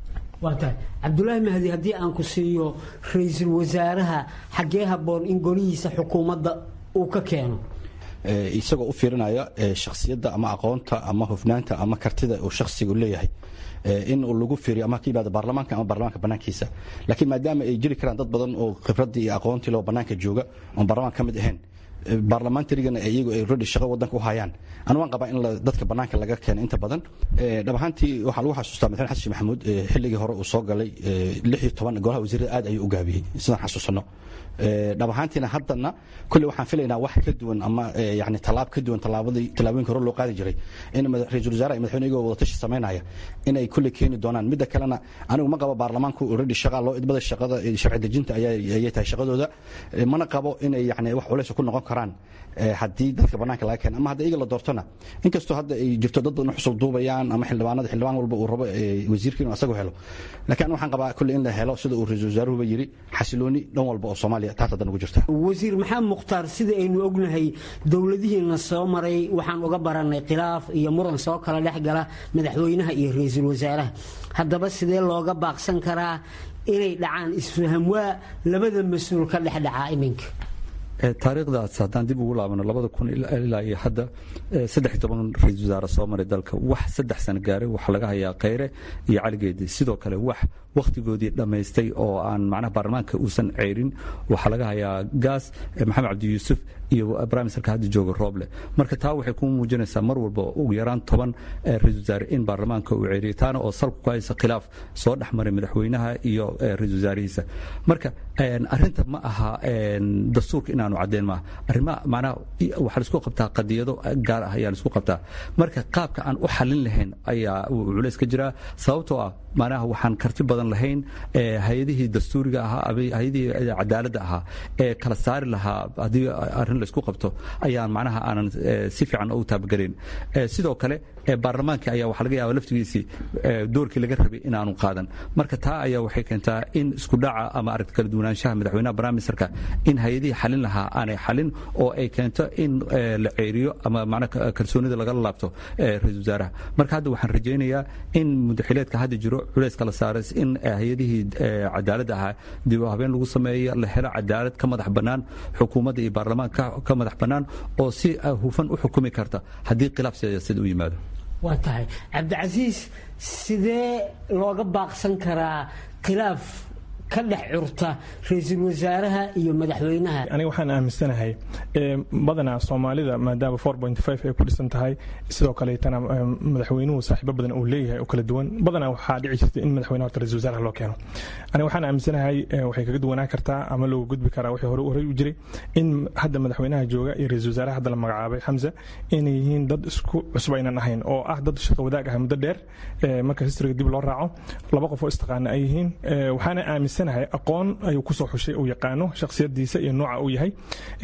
waa tahay cabdulaahi mahdi haddii aan ku siiyo ra-iisul wasaaraha xaggee habboon in golihiisa xukuumadda uu ka keeno isagoo u fiirinaya shakhsiyadda ama aqoonta ama hufnaanta ama kartida uu shakhsigu leeyahay in uu lagu fiiriyo ama ka yimaado baarlamaanka ama baarlamaanka bannaankiisa laakiin maadaama ay jiri karaan dad badan oo khibraddii iyo aqoontii loo bannaanka jooga oon baarlamaanka ka mid ahayn baarlamaantarigana iyagu ay redi shaqo wadanka u hayaan anu waan qabaa in dadka bannaanka laga keeno inta badan dhab ahaantii waxaa lagu xasuustaa madaxweyne xasan sheekh maxamuud xilligii hore uu soo galay lix iyo toban golaha wasiirada aad ayuu u gaabiyey sidaan xasuusano dhab ahaantiina haddana kulle waxaan filaynaa wax ka duwan ama yani tallaab ka duwan tallaabadii tallaabooyinka hore loo qaadi jiray in ra-iisul wasaaraha iyo madaxweyne iyagoo wadatashi samaynaya inay kulle keeni doonaan midda kalena anigu ma qabo baarlamaanku already shaqa loo idmada shaqada sharci dejinta ayay tahay shaqadooda mana qabo inay yani wax culays ku noqon karaan haddii dadka bannaanka laga keeno ama hadda iyaga la doortona inkastoo hadda ay jirto dad badan xusul duubayaan ama xildhibaanada xildhibaan walba uu rabo wasiirka inuu asagu helo laakiin waxaan qabaa kulle in la helo sida uu ra-iisul wasaaruhuba yiri xasilooni dhan walba oo soomaaliya taas haddan ugu jirta wasiir maxamed mukhtaar sida aynu ognahay dowladihiina soo maray waxaan uga baranay khilaaf iyo muran soo kala dhex gala madaxweynaha iyo ra-iisul wasaaraha haddaba sidee looga baaqsan karaa inay dhacaan isfaham waa labada mas-uul ka dhex dhacaa iminka taariikhdaas haddaan dib ugu laabano labada kun ilaa iyo hadda saddex toban ra-iisul wasaare soo maray dalka wax saddex sano gaaray waxaa laga hayaa khayre iyo caligeedi sidoo kale wax wakhtigoodii dhammaystay oo aan macnaha baarlamaanka uusan ceyrin waxaa laga hayaa gaas maxamed cabdi yuusuf iyo briministerka hadda jooga rooble marka taa waxay ku muujinaysaa mar walba ugu yaraan toban ra-isul wasaare in baarlamaanka uu ceyriyay taana oo salku ku haysa khilaaf soo dhex maray madaxweynaha iyo ra-isul wasaarihiisa marka arrinta ma aha dastuurka inaanu caddeyn maaha arrimaha macnaha waxaa laisku qabtaa qadiyado gaar ah ayaa laisku qabtaa marka qaabka aan u xallin lahayn ayaa culays ka jiraa sababtoo ah macnaha waxaan karti badan lahayn hay-adihii dastuuriga ahaa hay-adihii cadaaladda ahaa ee kala saari lahaa haddii arrin laysku qabto ayaan macnaha aanan si fiican ugu taabagelayn sidoo kale baarlamaanka ayaa waxaa laga yaaba laftigiisii doorkii laga rabay inaanu qaadan marka taa ayaa waxay keentaa in isku dhaca ama aragti kala duwanaanshaha madaxweynaha barnaamisarka in hay-adihii xalin lahaa aanay xalin oo ay keento in la ceeriyo ama macnaha kalsoonida lagala laabto ra-isul wasaaraha marka hadda waxaan rajaynayaa in mudaxileedka hadda jiro culays kala saaray in hay-adihii cadaaladda ahaa dib u habeen lagu sameeyo la helo cadaalad ka madax bannaan xukuumadda iyo baarlamaanka ka madax bannaan oo si hufan u xukumi karta haddii khilaaf siyaasadeed u yimaado waa tahay cabdicasiis sidee looga baaqsan karaa khilaaf ka dhex curta ra-iisul wasaaraha iyo madaxweynaha aniga waxaan aaminsanahay badanaa soomaalida maadaama ay ku dhisan tahay sidoo kaleetana madaxweynuhu saaxiibo badan uu leeyahay oo kala duwan badanaa waxaa dhici jirta in madaxweynaha horta ra-isul wasaaraha loo keeno aniga waxaan aaminsanahay waxay kaga duwanaan kartaa ama looga gudbi karaa wixii hore horey u jiray in hadda madaxweynaha jooga iyo ra-isul wasaaraha hadda la magacaabay xamza inay yihiin dad isku cusub aynan ahayn oo ah dad shaqo wadaag ah muddo dheer marka historyga dib loo raaco laba qof oo istaqaana ay yihiin waxaana aaminsanahay aqoon ayuu kusoo xushay uu yaqaano shakhsiyadiisa iyo nooca uu yahay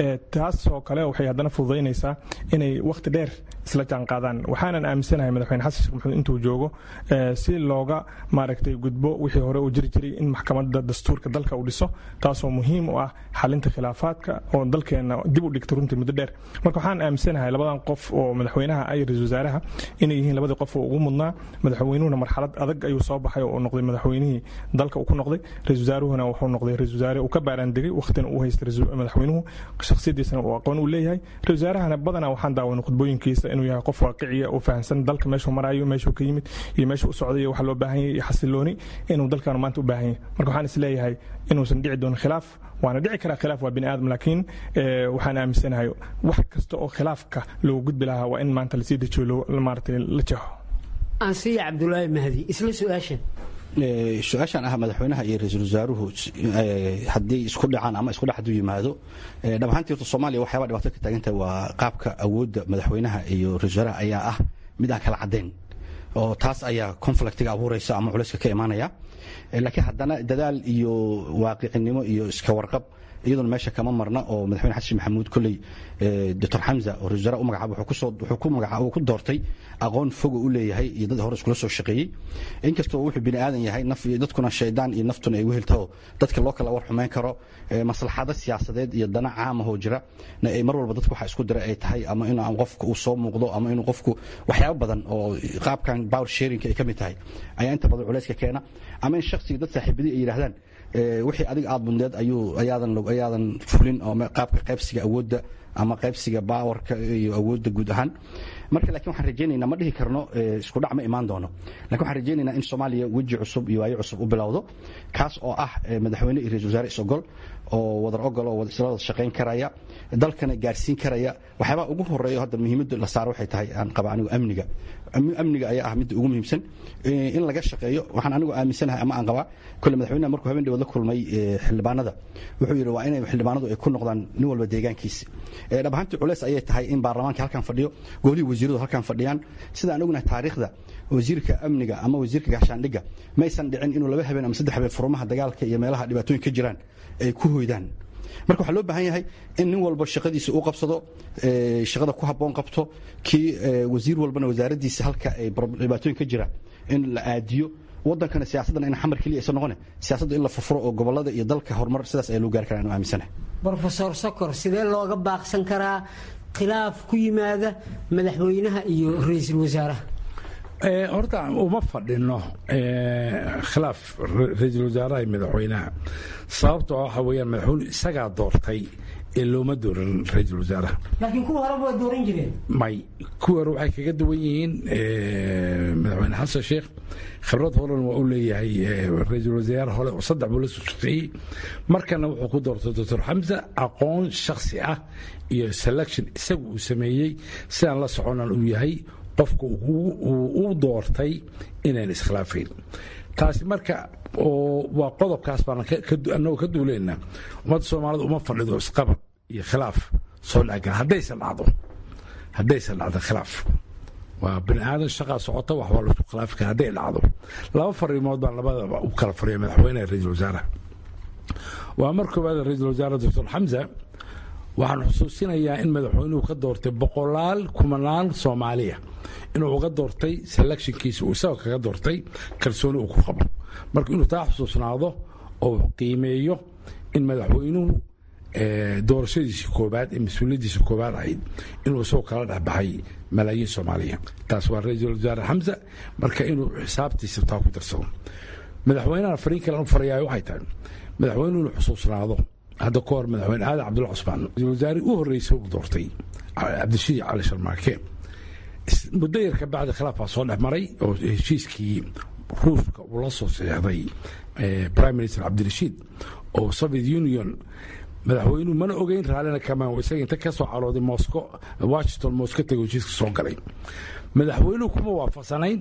taasoo kale waxay haddana fududaynaysaa inay wakhti dheer isla jaanqaadaan waxaanan aaminsanahay madaxweyne xasan sheekh maxamuud intuu joogo si looga maaragtay gudbo wixii hore uu jiri jiray in maxkamadda dastuurka dalka uu dhiso taasoo muhiim u ah xalinta khilaafaadka oo dalkeena dib u dhigta runtii muddo dheer marka waxaan aaminsanahay labadan qof oo madaxweynaha iyo ra-isul wasaaraha inay yihiin labadii qof oo ugu mudnaa madaxweynuhuna marxalad adag ayuu soo baxay oo noqday madaxweynihii dalka uu ku noqday ra-isul wasaaruhuna wuxuu noqday ra-isul wasaare uu ka baaraan degay wakhtina uu haystay madaxweynuhu shakhsiyadiisana uu aqoon u leeyahay ra-isul wasaarahana badanaa waxaan daawanay khudbooyinkiisa inuu yahay qof waaqiciya oo fahamsan dalka meeshuu marayo meeshuu ka yimid iyo meeshuu u socday iyo waxa loo baahan yahay iyo xasilooni inuu dalkan maanta u baahan yahay marka waxaan isleeyahay inuusan dhici doonin khilaaf waana dhici karaa khilaaf waa bini aadam laakiin waxaan aaminsanahay wax kasta oo khilaafka loogu gudbi lahaa waa in maanta lasii dejiyo maaragtay la jeexo ansiya cabdulaahi mahdi isla su-aashan su-aashan ah madaxweynaha iyo ra-iisul wasaaruhu haddii isku dhacaan ama isku dhex haduu yimaado dhab ahaantii horta soomaaliya waxyaaba dhibaato ka taagantahay waa qaabka awoodda madaxweynaha iyo ra-isul wasaaraha ayaa ah mid aan kala caddayn oo taas ayaa conflictiga abuuraysa ama culayska ka imaanaya laakiin haddana dadaal iyo waaqicinimo iyo iska warqab iyaduna meesha kama marna oo madaxweyne xasan maxamuud kolley doctor xamza oo ra-isul wasaare u magacaaba wuxuu ku magacaaba uu ku doortay aqoon foga u leeyahay iyo dad hore iskula soo shaqeeyey inkastoo wuxuu bini aadan yahay naf iyo dadkuna shaydaan iyo naftuna ay weheltaho dadka loo kala war xumeyn karo maslaxado siyaasadeed iyo dana caamahoo jira na ay mar walba dadku waxa isku dira ay tahay ama in aan qofku uu soo muuqdo ama inuu qofku waxyaabo badan oo qaabkan power sharing ay ka mid tahay ayaa inta badan culayska keena ama in shakhsiga dad saaxiibadii ay yidhahdaan wixii adiga aad mudneed ayuu ayaadan ayaadan fulin oo qaabka qaybsiga awoodda ama qaybsiga baawarka iyo awoodda guud ahaan marka laakiin waxaan rajaynaynaa ma dhihi karno isku dhac ma imaan doono lakin waxaan rajaynaynaa in soomaaliya weji cusub iyo waayo cusub u bilowdo kaas oo ah madaxweyne iyo ra-isul wasaare is-ogol oo wadar ogol oo isla wada shaqayn karaya dalkana gaarsiin karaya waxyaabaa ugu horeeyo hadda muhiimadda la saaro waxay tahay aan qaba anigu amniga amniga ayaa ah midda ugu muhiimsan in laga shaqeeyo waxaan anigu aaminsanahay ama aan qabaa kole madaxweynaha markuu habeen dhawood la kulmay xildhibaanada wuxuu yidhi waa inay xildhibaanadu ay ku noqdaan nin walba deegaankiisa dhab ahaantii culeys ayay tahay in baarlamaanka halkan fadhiyo golihii wasiiradu halkan fadhiyaan sida aan ognahay taariikhda wasiirka amniga ama wasiirka gaashaandhigga maysan dhicin inuu laba habeen ama saddex habeen furumaha dagaalka iyo meelaha dhibaatooyin ka jiraan ay ku hoydaan marka waxaa loo baahan yahay in nin walba shaqadiisa u qabsado shaqada ku habboon qabto kii wasiir walbana wasaaraddiisa halka ay dhibaatooyin ka jiraan in la aadiyo wadankana siyaasaddan in xamar keliya aysan noqone siyaasadda in la furfuro oo gobolada iyo dalka horumar sidaas ayaa loo gaari karaa anu aaminsanahay brofesor sokor sidee looga baaqsan karaa khilaaf ku yimaada madaxweynaha iyo ra-iisul wasaaraha horta uma fadhino khilaaf ra-iisul wasaaraha iyo madaxweynaha sababto waxa weeyaan madaxweyne isagaa doortay ee looma dooran ra-iisul wasaaraha laakiin kuwa horeba waa dooran jireen may kuwa hore waxay kaga duwan yihiin madaxweyne xasan sheekh khibrad horan waa u leeyahay ra-iisul wasaare hore oo saddex buu la soo shaqeeyey markana wuxuu ku doortay doctor xamsa aqoon shakhsi ah iyo selection isagu uu sameeyey sidaan la soconan uu yahay qofka uu u doortay inaan iskhilaafayn taasi marka waa qodobkaas baan anagoo ka duuleynaa ummadda soomaalida uma fadhido isqabad iyo khilaaf soo dhacgala haddaysan dhacdo haddaysan dhacdo khilaaf waa bini aadan shaqaa socota wax waa laisku khilaafi kara hadday dhacdo laba fariimood baan labadaba u kala fariya madaxweynaha ra-iisul wasaaraha waa mar koowaad ra-iisul wasaare doctor xamza waxaan xusuusinayaa in madaxweynuhu ka doortay boqolaal kumanaan soomaaliya inuu uga doortay selectionkiisa uu isagoo kaga doortay kalsooni uu ku qabo marka inuu taa xusuusnaado oo qiimeeyo in madaxweynuhu doorashadiisii koobaad ee mas-uuliyaddiisa koobaad ahayd inuu isagoo kala dhexbaxay malaayiin soomaaliya taas waa ra-iisul wasaare xamsa marka inuu xisaabtiisa taa ku darsado madaxweynaha fariin kale u farayaayo waxay tahay madaxweynuhu inuu xusuusnaado hadda ka hor madaxweyne aadan cabdulla cusmaan ra-isul wasaare u horreysay uu doortay cabdishiid cali sharmaake muddo yar ka bacdi khilaaf baa soo dhex maray oo heshiiskii ruuska uu la soo saxeexday prime minister cabdirashiid oo soviet union madaxweynuhu mana ogeyn raallina kamaan isaga inta ka soo calooday mosco washington mosco tego heshiiska soo galay madaxweynuhu kuma waafaqsanayn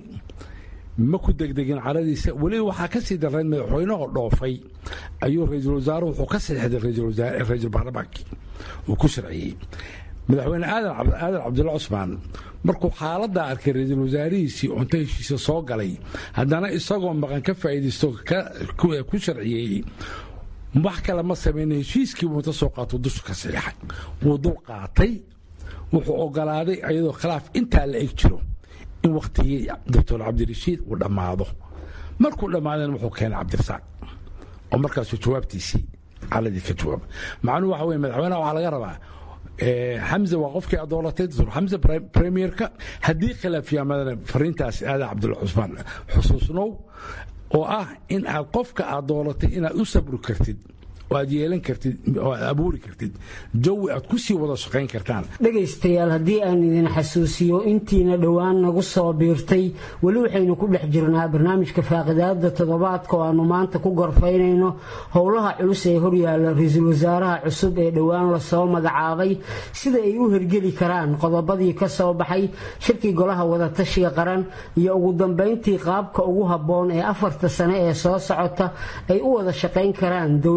ma ku degdegin caradiisa weliba waxaa ka sii darrayn madaxweynehoo dhoofay ayuu ra-iisul wasaare wuxuu ka saxeixday ra-iisul baarlamaankii uu ku sharciyey madaxweyne aadan cabdulla cusmaan markuu xaaladdaa arkay ra-iisul wasaarihiisii cunto heshiisa soo galay haddana isagoo maqan ka faa'iidaysto ku sharciyeeyey wax kale ma samayna heshiiskii buu inta soo qaato dusha ka saxiixay wuu dul qaatay wuxuu ogolaaday iyadoo khilaaf intaa la eg jiro in wakhtigii doctor cabdirashiid uu dhammaado markuu dhammaadana wuxuu keenay cabdirasaaq oo markaasuu jawaabtiisii caladii ka jawaaba macnuhu waxa weye madaxweynaha waxaa laga rabaa xamza waa qofkii aad dooratay doctor xamza premierka haddii khilaaf yaamadana fariintaasi aadan cabdulla cusmaan xusuusnow oo ah in aad qofka aad dooratay inaad u sabri kartid oo aad yeelan kartid oo aad abuuri kartid jawi aad ku sii wada shaqayn kartaan dhegaystayaal haddii aan idin xasuusiyo intiina dhowaan nagu soo biirtay weli waxaynu ku dhex jirnaa barnaamijka faaqidaada toddobaadka oo aanu maanta ku gorfaynayno howlaha culus ee horyaalla ra-iisul wasaaraha cusub ee dhowaan lasoo magacaabay sida ay u hergeli karaan qodobadii ka soo baxay shirkii golaha wadatashiga qaran iyo ugu dambayntii qaabka ugu habboon ee afarta sane ee soo socota ay u wada shaqayn karaan dowladda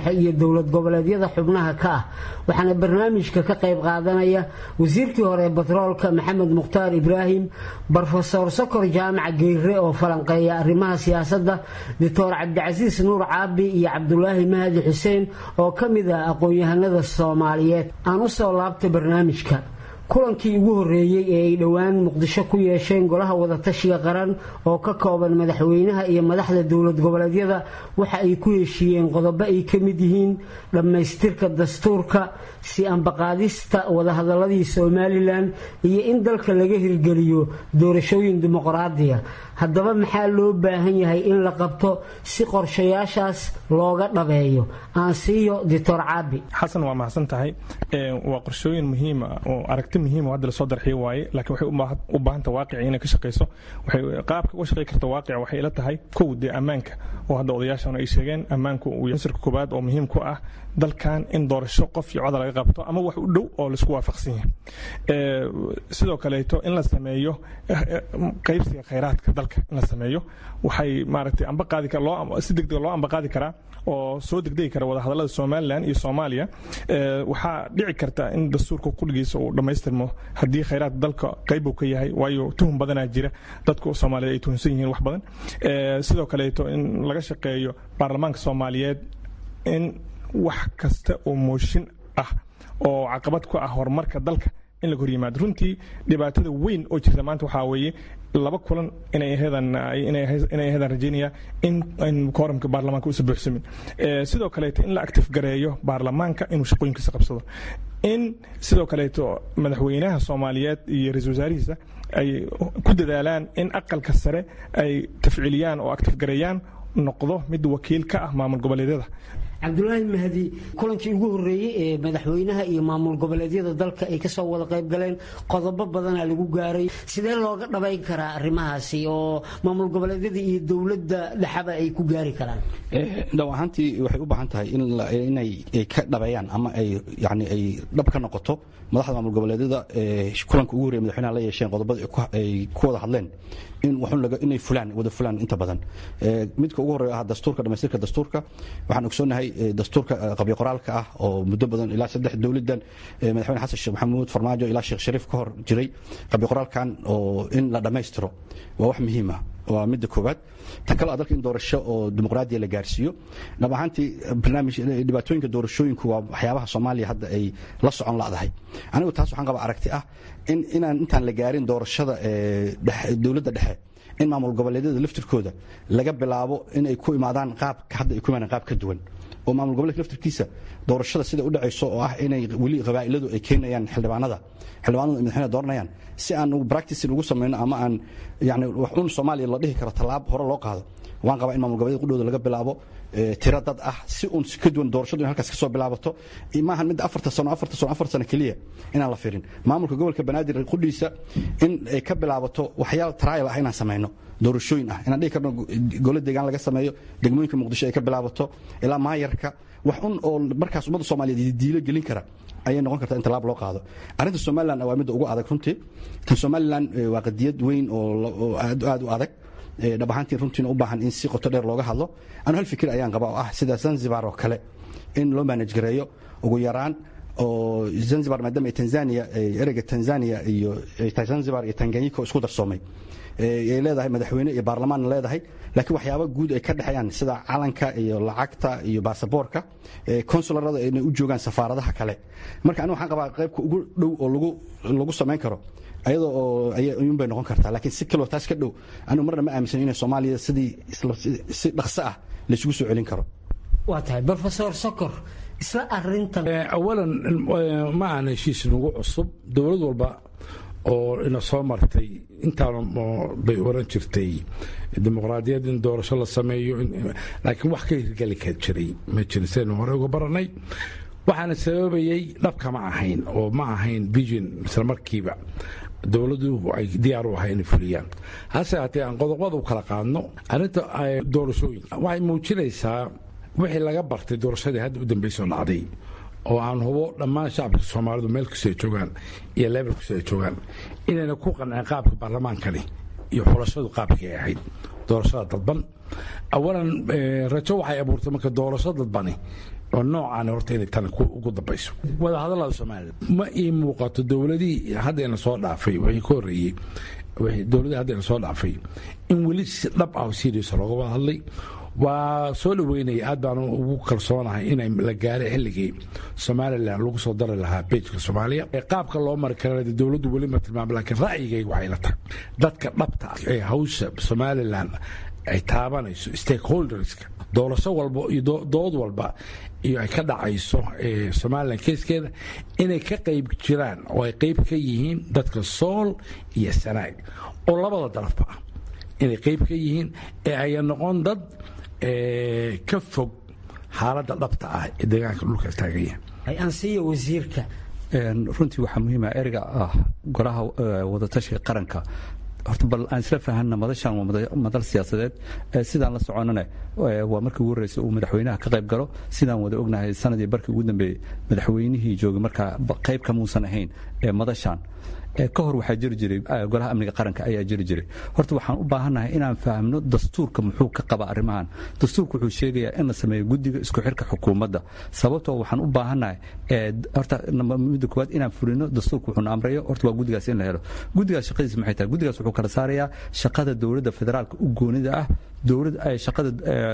dhexe iyo dowlad goboleedyada xubnaha ka ah waxaana barnaamijka ka qayb qaadanaya wasiirkii hore batroolka maxamed mukhtaar ibraahim brofesor sokor jaamac geyre oo falanqeeya arrimaha siyaasadda doctor cabdicasiis nuur caabi iyo cabdulaahi mahadi xuseen oo ka mid ah aqoon-yahanada soomaaliyeed aan u soo laabta barnaamijka kulankii ugu horreeyey ee ay dhowaan muqdisho ku yeesheen golaha wadatashiga qaran oo ka kooban madaxweynaha iyo madaxda dowlad goboleedyada waxa ay ku heshiiyeen qodobo ay ka mid yihiin dhammaystirka dastuurka si ambaqaadista wadahadaladii somalilan iyo in dalka laga hirgeliyo doorashooyin dimuqraadiya haddaba maxaa loo baahan yahay in la qabto si qorshayaashaas looga dhabeeyo aan siiyo doctor caabi xasan waa mahadsan tahay waa qorshooyin muhiima oo aragti muhiima hadda lasoo darxiyo waaye laakiin waxay u baahanta waaqici inay ka shaqayso waxay qaabka uga shaqay karta waaqica waxay ila tahay kow dee ammaanka oo hadda odayaashan ay sheegeen ammaanku uu yahay sirka koobaad oo muhiim ku ah dalkan in doorasho qof iyo coda laga qabto ama wax u dhow oo laisku waafaqsan yahay sidoo kaleeto in la sameeyo qaybsiga khayraadka dalka in la sameeyo waxay maaragtay amba qaadi loo si degdeg loo amba qaadi karaa oo soo degdegi kara wadahadallada somalilan iyo soomaaliya waxaa dhici karta in dastuurka kulligiisa uu dhammaystirmo haddii khayraadka dalka qayb uu ka yahay waayo tuhum badanaa jira dadku soomaaliyeed ay tuhunsan yihiin wax badan sidoo kaleeto in laga shaqeeyo baarlamaanka soomaaliyeed in wax kasta oo mooshin ah oo caqabad ku ah horumarka dalka in laga hor yimaado runtii dhibaatada weyn oo jirta maanta waxaa weeye laba kulan inay aheedan inay aheedan rajaynaya in in kooramka baarlamaanka uusa buuxsamin sidoo kaleeto in la active gareeyo baarlamaanka inuu shaqooyinkiisa qabsado in sidoo kaleeto madaxweynaha soomaaliyeed iyo ra-iisul wasaarihiisa ay ku dadaalaan in aqalka sare ay tafciiliyaan oo active gareeyaan noqdo mid wakiil ka ah maamul goboleedyada cabdulaahi mahdi kulankii ugu horreeyey ee madaxweynaha iyo maamul goboleedyada dalka ay kasoo wada qayb galeen qodobo badana lagu gaaray sidee looga dhabayn karaa arrimahaasi oo maamul goboleedyada iyo dowladda dhexaba ay ku gaari karaan dhow ahaantii waxay u baahan tahay inay ka dhabeeyaan ama ay yani ay dhab ka noqoto madaxda maamul goboleedyada kulanka ugu horreye madaxweynaha la yeesheen qodobada ay ku wada hadleen in inay fulaan wada fulaan inta badan midka ugu horreeya ah dastuurka dhamaystirka dastuurka waxaan ogsoonahay dastuurka qabyo qoraalka ah oo muddo badan ilaa saddex dowladan madaxweyne xasan sheekh maxamuud farmaajo ilaa sheekh shariif ka hor jiray qabyo qoraalkan oo in la dhammaystiro waa wax muhiim ah waa midda koowaad tan kale dalka in doorasho oo dimuqraadiya la gaarsiiyo dhab ahaantii barnaamij dhibaatooyinka doorashooyinku waa waxyaabaha soomaaliya hadda ay la socon la'dahay anigu taas waxaan qabaa aragti ah in inaan intaan la gaarin doorashada dowladda dhexe in maamul goboleedyada laftirkooda laga bilaabo inay ku imaadaan qaabka hadda ay ku imaadaan qaab ka duwan oo maamul goboleedka laftirkiisa doorashada sida u dhacayso oo ah inay weli qabaa'iladu ay keenayaan xildhibaanada xildhibaanadu ay madaxweynaha dooranayaan si aan practicing ugu samayno ama aan yani wax un soomaaliya la dhihi karo tallaab hore loo qaado waan qabaa in maamul goboleed qudhooda laga bilaabo tiro dad ah si uun ka duwan doorashadu in halkaas ka soo bilaabato maahan mid afarta sano afarta sano afar sano keliya inaan la firin maamulka gobolka banaadir qudhiisa in ay ka bilaabato waxyaal trial ah inaan samayno doorashooyin ah inaan dhihi karno golo deegaan laga sameeyo degmooyinka muqdisho ay ka bilaabato ilaa maayarka wax un oo markaas ummadda soomaaliyeed diilo gelin kara ayay noqon kartaa in tallaab loo qaado arrinta somalilan waa midda ugu adag runtii tan somalilan waa qadiyad weyn oo aad u adag dhab ahaantiin runtiina u baahan in si qoto dheer looga hadlo anu hal fikir ayaan qabaa oo ah sida zanzibar oo kale in loo manaj gareeyo ugu yaraan oo zanzibar maadaama tanzania ereyga tanzania iyo zanzibar iyo tanganyika isku darsoomay ay leedahay madaxweyne iyo baarlamaanna leedahay laakiin waxyaaba guud ay ka dhexeeyaan sida calanka iyo lacagta iyo baasaboorka konsularada inay u joogaan safaaradaha kale marka anigu waxaan qabaa qaybka ugu dhow oo lagu lagu samayn karo ayadoo oo ayuun bay noqon kartaa laakiin si kaloo taas ka dhow anigu marna ma aaminsan inay soomaaliya sidii si dhaqso ah laysugu soo celin karo waa tahay brofesor sokor isla arintan awalan ma aan heshiis nagu cusub dowlad walba oo ina soo martay intaan bay oran jirtay dimuqraadiyad in doorasho la sameeyo laakiin wax ka hirgeli ka jiray ma jirin sidaynu hore uga baranay waxaana sababayey dhabka ma ahayn oo ma ahayn vision isla markiiba dowladdu ay diyaar u ahay inay fuliyaan hase haatee aan qodobada u kala qaadno arrinta doorashooyinka waxay muujinaysaa wixii laga bartay doorashadii hadda u dambaysoo dhacday oo aan hubo dhammaan shacabka soomaalidu meel kastoo ay joogaan iyo leebel kastoo ay joogaan inayna ku qanceen qaabka baarlamaankani iyo xulashadu qaabkii ay ahayd doorashada dadban awalan rajo waxay abuurtay marka doorasho dadbani oo noocaan horta inay tan ugu dambayso wadahadallada somalilan ma ii muuqato dowladihii haddayna soo dhaafay wixii ka horreeyey dowladihii haddayna soo dhaafay in weli si dhab ah oo serious looga wada hadlay waa soo dhaweynaya aad baan ugu kalsoonahay inay la gaaray xilligii somalilan lagu soo dari lahaa bejka soomaaliya qaabka loo mari karana dowladdu weli ma tilmaam laakiin ra'yigayga waxay la tahay dadka dhabta ah ee hawsha somalilan ay taabanayso stakeholderska doorasho walba iyo dood walba iyo ay ka dhacayso somalilan keeskeeda inay ka qayb jiraan oo ay qayb ka yihiin dadka sool iyo sanaag oo labada darafba ah inay qayb ka yihiin ee aya noqon dad ka fog xaaladda dhabta ah ee deegaanka dhulka taaganya ansiya wasiirka runtii waxaa muhiima ereyga ah golaha wadatashiga qaranka horta bal aan isla fahanna madashan waa madal siyaasadeed sidaan la soconana waa markii ugu horreysay uu madaxweynaha ka qayb galo sidaan wada ognahay sanadii barkii ugu dambeeyey madaxweynihii joogay markaa qayb kamuusan ahayn ee madashan ka hor waxaa jiri jiray golaha amniga qaranka ayaa jiri jiray horta waxaan u baahannahay inaan fahamno dastuurka muxuu ka qaba arrimahan dastuurka wuxuu sheegayaa in la sameeyo guddiga isku xirka xukuumadda sababtoo waxaan u baahannahay horta midda koowaad inaan fulino dastuurka wuxuuna amrayo horta waa guddigaas in la helo guddigaas shaqadiisa maxay tahay guddigaas wuxuu kala saarayaa shaqada dowladda federaalka u goonida ah dowlad shaqada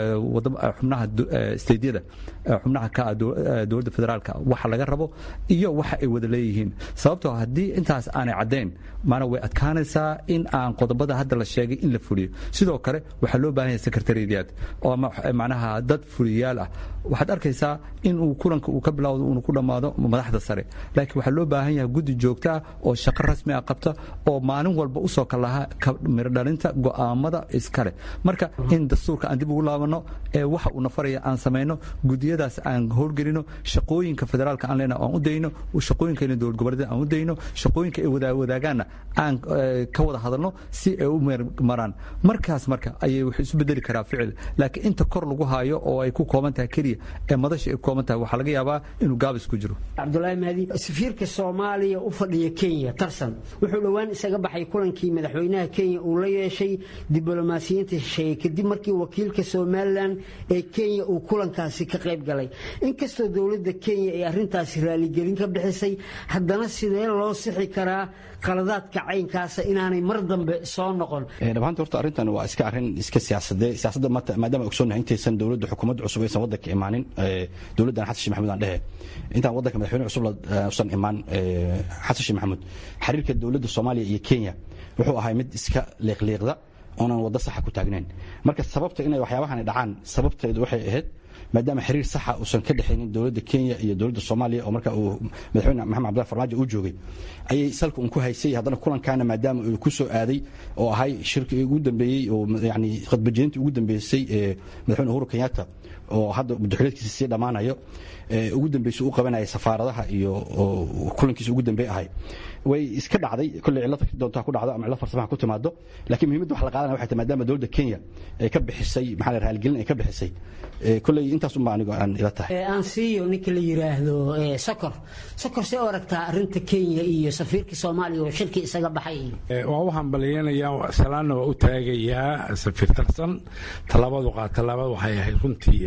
xubnaha steydyada xubnaha ka ah dowladda federaalka waxa laga rabo iyo waxa ay wada leeyihiin sababtoo haddii intaas aanay caddayn maana way adkaanaysaa in aan qodobada hadda la sheegay in la fuliyo sidoo kale waxaa loo baahan yahay secretariyaad oo macnaha dad fuliyaal ah waxaad arkaysaa in uu kulanka uu ka bilowdo uuna ku dhammaado madaxda sare laakiin waxaa loo baahan yahay guddi joogto ah oo shaqo rasmi ah qabta oo maalin walba usoo kalaha mirodhalinta go'aamada iskale marka in dastuurka aan dib ugu laabanno ee waxa uu nafaraya aan samayno gudiyadaas aan howlgelino shaqooyinka federaalka aan leena aan u dayno shaqooyinka dowlad goboleed aan u dayno shaqooyinka ay wadaagaanna aan ka wada hadalno si ay u maraan markaas marka ayay wax isu bedeli karaa ficil laakiin inta kor lagu haayo oo ay ku kooban tahay keliya ee madasha ay ku kooban tahay waxaa laga yaabaa inuu gaabis ku jiro cabdulaahi mahdi safiirka soomaaliya u fadhiya kenya tarsan wuxuu dhowaan isaga baxay kulankii madaxweynaha kenya uu la yeeshay diblomaasiyiinta shisheeye kadib markii wakiilka somalilan ee kenya uu kulankaasi ka qayb galay inkastoo dowladda kenya ay arrintaasi raaligelin ka bixisay haddana sidee loo sixi karaa qaladaadka caynkaasa inaanay mar dambe soo noqon dhabaanta horta arrintan waa iska arrin iska siyaasadee siyaasadda maadaama ogsoonnahay intaysan dowladda xukuumadda cusub aysan waddanka imaanin dowladdan xasan sheekh maxamuud aan dhehe intaan waddanka madaxweyne cusub usan imaan xasan sheekh maxamuud xiriirka dowladda soomaaliya iyo kenya wuxuu ahay mid iska liiqliiqda oonan waddo saxa ku taagnayn marka sababta inay waxyaabahani dhacaan sababteedu waxay ahayd maadaama xiriir saxa uusan ka dhexaynin dowladda kenya iyo dowladda soomaaliya oo marka uu madaxweyne maxamed cabdillah farmaajo uu joogay ayay salka un ku haysay haddana kulankaana maadaama uu ku soo aaday oo ahay shirkii ugu dambeeyey oo yani khadbajeenintii ugu dambeysay ee madaxweyne uhuru kenyatta oo hadda madaxweyneedkiisa sii dhammaanayo ugu dambeysay u qabanaya safaaradaha iyo kulankiisa ugu dambeey ahay way iska dhacday kolley cillad doontaa ku dhacdo ama cillad farsamaha ku timaado laakiin muhiimadda wax la qaadanaya waxay tahay maadaama dowladda kenya ay ka bixisay maxaa la raaligelin ay ka bixisay kolley intaas unbaa anigo aan ila tahay aan siiyo ninka la yiraahdo sokor sokor see u aragtaa arrinta kenya iyo safiirka soomaaliya oo shirkii isaga baxay waa u hambaliyanayaa salaanna waa u taagayaa safiir tarsan tallaabadu qaa tallaabada waxay ahayd runtii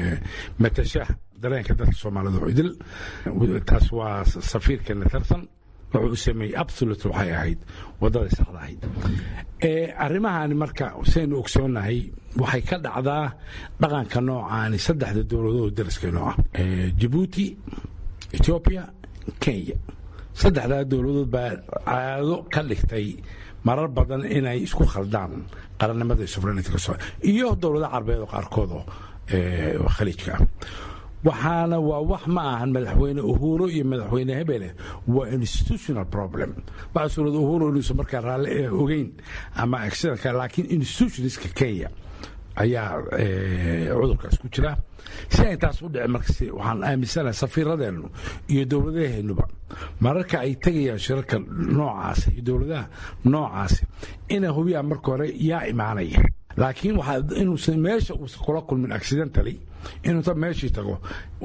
matasha dareenka dadka soomaalida oo idil taas waa safiirkeena tarsan wuxuu u sameeyey absolute waxay ahayd waddada saxda ahayd arrimahaani marka saynu ogsoonnahay waxay ka dhacdaa dhaqanka noocaani saddexda dowladood dariskeenoo ah jabuuti ethiopia kenya saddexdaa dowladood baa caado ka dhigtay marar badan inay isku khaldaan qarannimada sovereignity iyo dowlada carbeed oo qaarkood oo khaliijka ah waxaana waa wax ma ahan madaxweyne uhuro iyo madaxweyne hebele waa institutional problem waxaa suurada uhuro inuusan markaa raalli ogeyn ama accidentka laakiin institutionska kenya ayaa cudurkaas ku jira si ay taas u dhici markas waxaan aaminsanahay safiiradeennu iyo dowladaheennuba mararka ay tegayaan shirarka noocaasi iyo dowladaha noocaasi inay hubiyaan marka hore yaa imaanaya laakiin inuusan meesha uusan kula kulmin accidentally inuuta meeshii tago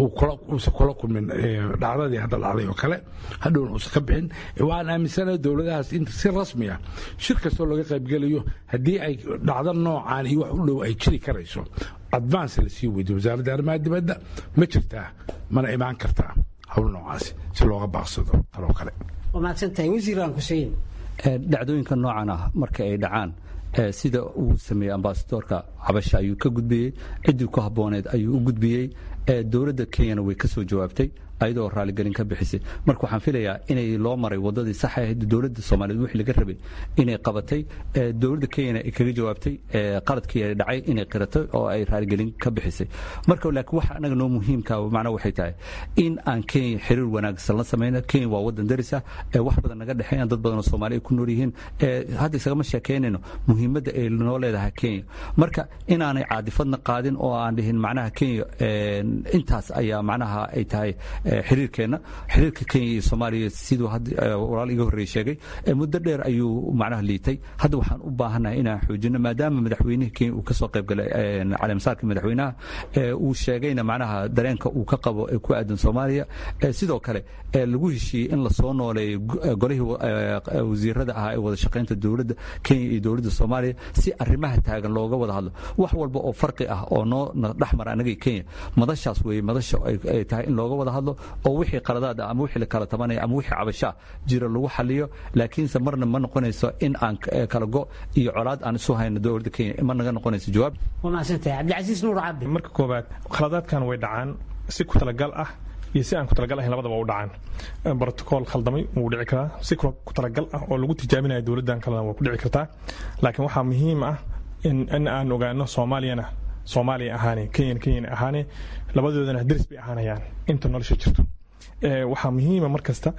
uusan kula kulmin dhacdadii hadda dhacday oo kale hadhowna uusan ka bixin waxaan aaminsanahay dowladahaas in si rasmi ah shir kastoo laga qaybgelayo haddii ay dhacdo noocaan iyo wax u dhow ay jiri karayso advance la sii weydiyo wasaaradda arrimaha dibadda ma jirtaa mana imaan kartaa howl noocaasi si looga baaqsado taloo kale waa mahadsantahay wasiiraan xuseen dhacdooyinka noocan ah marka ay dhacaan sida uu sameeyey ambasadoorka cabasha ayuu ka gudbiyey ciddii ku habbooneed ayuu u gudbiyey dowladda kenyana way ka soo jawaabtay ayadoo raaligelin ka bixisay marka waxaan filayaa inay loo maray wadadii sax ahayd dowladda soomaaliyeed wixii laga rabay inay qabatay dowladda kenyana ay kaga jawaabtay qaladkii ay dhacay inay qiratay oo ay raaligelin ka bixisay marka laakiin waxa anaga noo muhiimka macnaha waxay tahay in aan kenya xiriir wanaagsan la samayno kenya waa wadan daris ah wax badan naga dhexeeyaan dad badan oo soomaali ay ku nool yihiin hadda isagama sheekaynayno muhiimadda ay noo leedahay kenya marka inaanay caadifadna qaadin oo aan dhihin macnaha kenya intaas ayaa macnaha ay tahay xiriirkeenna xiriirka kenya iyo soomaaliya siduu walaal iga horreeye sheegay muddo dheer ayuu macnaha liitay hadda waxaan u baahannahay inaan xoojino maadaama madaxweynihii kenya uu ka soo qayb galay caleemasaarka madaxweynaha uu sheegayna macnaha dareenka uu ka qabo ee ku aadan soomaaliya sidoo kale lagu heshiiyey in lasoo nooleeyo golihii wasiirada ahaa ee wada shaqaynta dowladda kenya iyo dowladda soomaaliya si arrimaha taagan looga wada hadlo wax walba oo farqi ah oo noo dhexmara annaga kenya madashaas weeye madasha ay tahay in looga wada hadlo oo wixii qaladaad ama wixii la kala tabanaya ama wixii cabashaa jira lagu xaliyo laakiinse marna ma noqonayso in aan kala go iyo colaad aan isu hayno dowladda kenya ma naga noqonayso jawaab waa mahadsantahay cabdicasiis nuur cabdi marka koobaad khaladaadkan way dhacaan si ku talagal ah iyo si aan ku talagal ahayn labadaba u dhacaan brotocool khaldamay wuu dhici karaa si ku talagal ah oo lagu tijaabinayo dowladdan kalena waa ku dhici kartaa laakiin waxaa muhiim ah in aan ogaano soomaaliyana soomaaliya ahaane kenyan kenyan ahaane labadoodana daris bay ahaanayaan inta nolosha jirto waxaa muhiima mar kasta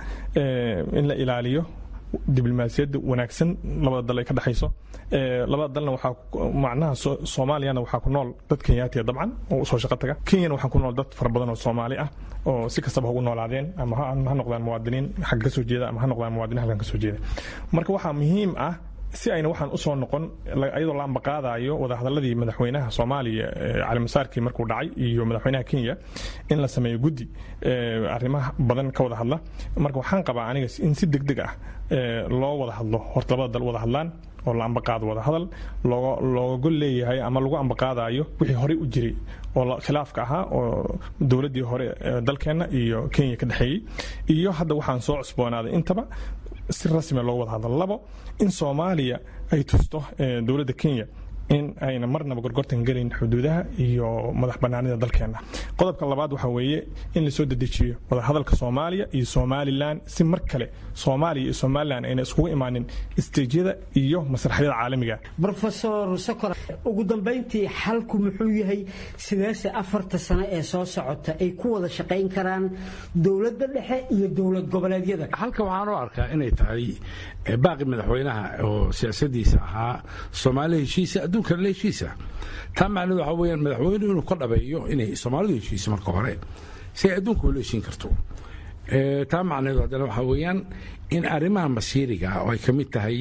in la ilaaliyo diblomaasiyadda wanaagsan labada dal ay ka dhexayso labada dalna waxaa macnaha soomaaliyana waxaa ku nool dad kenyaatiya dabcan oo usoo shaqo taga kenyana waxaa ku nool dad fara badan oo soomaali ah oo si kastaba ugu noolaadeen ama ha noqdaan muwaadiniin xagga kasoo jeeda ama ha noqdaan muwaadiniin halkan kasoo jeeda marka waxaa muhiim ah si ayna waxaan usoo noqon ayadoo la ambaqaadayo wadahadaladii madaxweynaha soomaaliya calimasaarkii markuu dhacay iyo madaxweynaha kenya in la sameeyo guddi arrimaha badan ka wada hadla marka waxaan qabaa aniga in si deg deg ah loo wada hadlo horta labada dal wada hadlaan oo la ambaqaado wada hadal looga gol leeyahay ama lagu ambaqaadayo wixii horey u jiray oo khilaafka ahaa oo dowladdii hore dalkeenna iyo kenya ka dhexeeyey iyo hadda waxaan soo cusboonaaday intaba si rasmia looga wada hadlo labo in soomaaliya ay tusto dowladda kenya in ayna marnaba gorgortan gelayn xuduudaha iyo madax banaanida dalkeenna qodobka labaad waxaa weeye in lasoo dedejiyo wadahadalka soomaaliya iyo somalilan si mar kale soomaaliya iyo somalilan ayna iskugu imaanin isteejyada iyo masraxyada caalamiga rofesor sokor ugu dambayntii xalku muxuu yahay sideese afarta sano ee soo socota ay ku wada shaqayn karaan dowladda dhexe iyo dowlad goboleedyada halka waxaan u arkaa inay tahay baaqi madaxweynaha oo siyaasadiisa ahaa soomaaliya heshiisa adduunkana la heshiisa taa macnahedu waxaa weyaan madaxweynuhu inuu ka dhabeeyo inay soomaalidu heshiiso marka hore si ay adduunka ula heshiin karto taa macnaheedu haddana waxaa weeyaan in arrimaha masiiriga ah oo ay ka mid tahay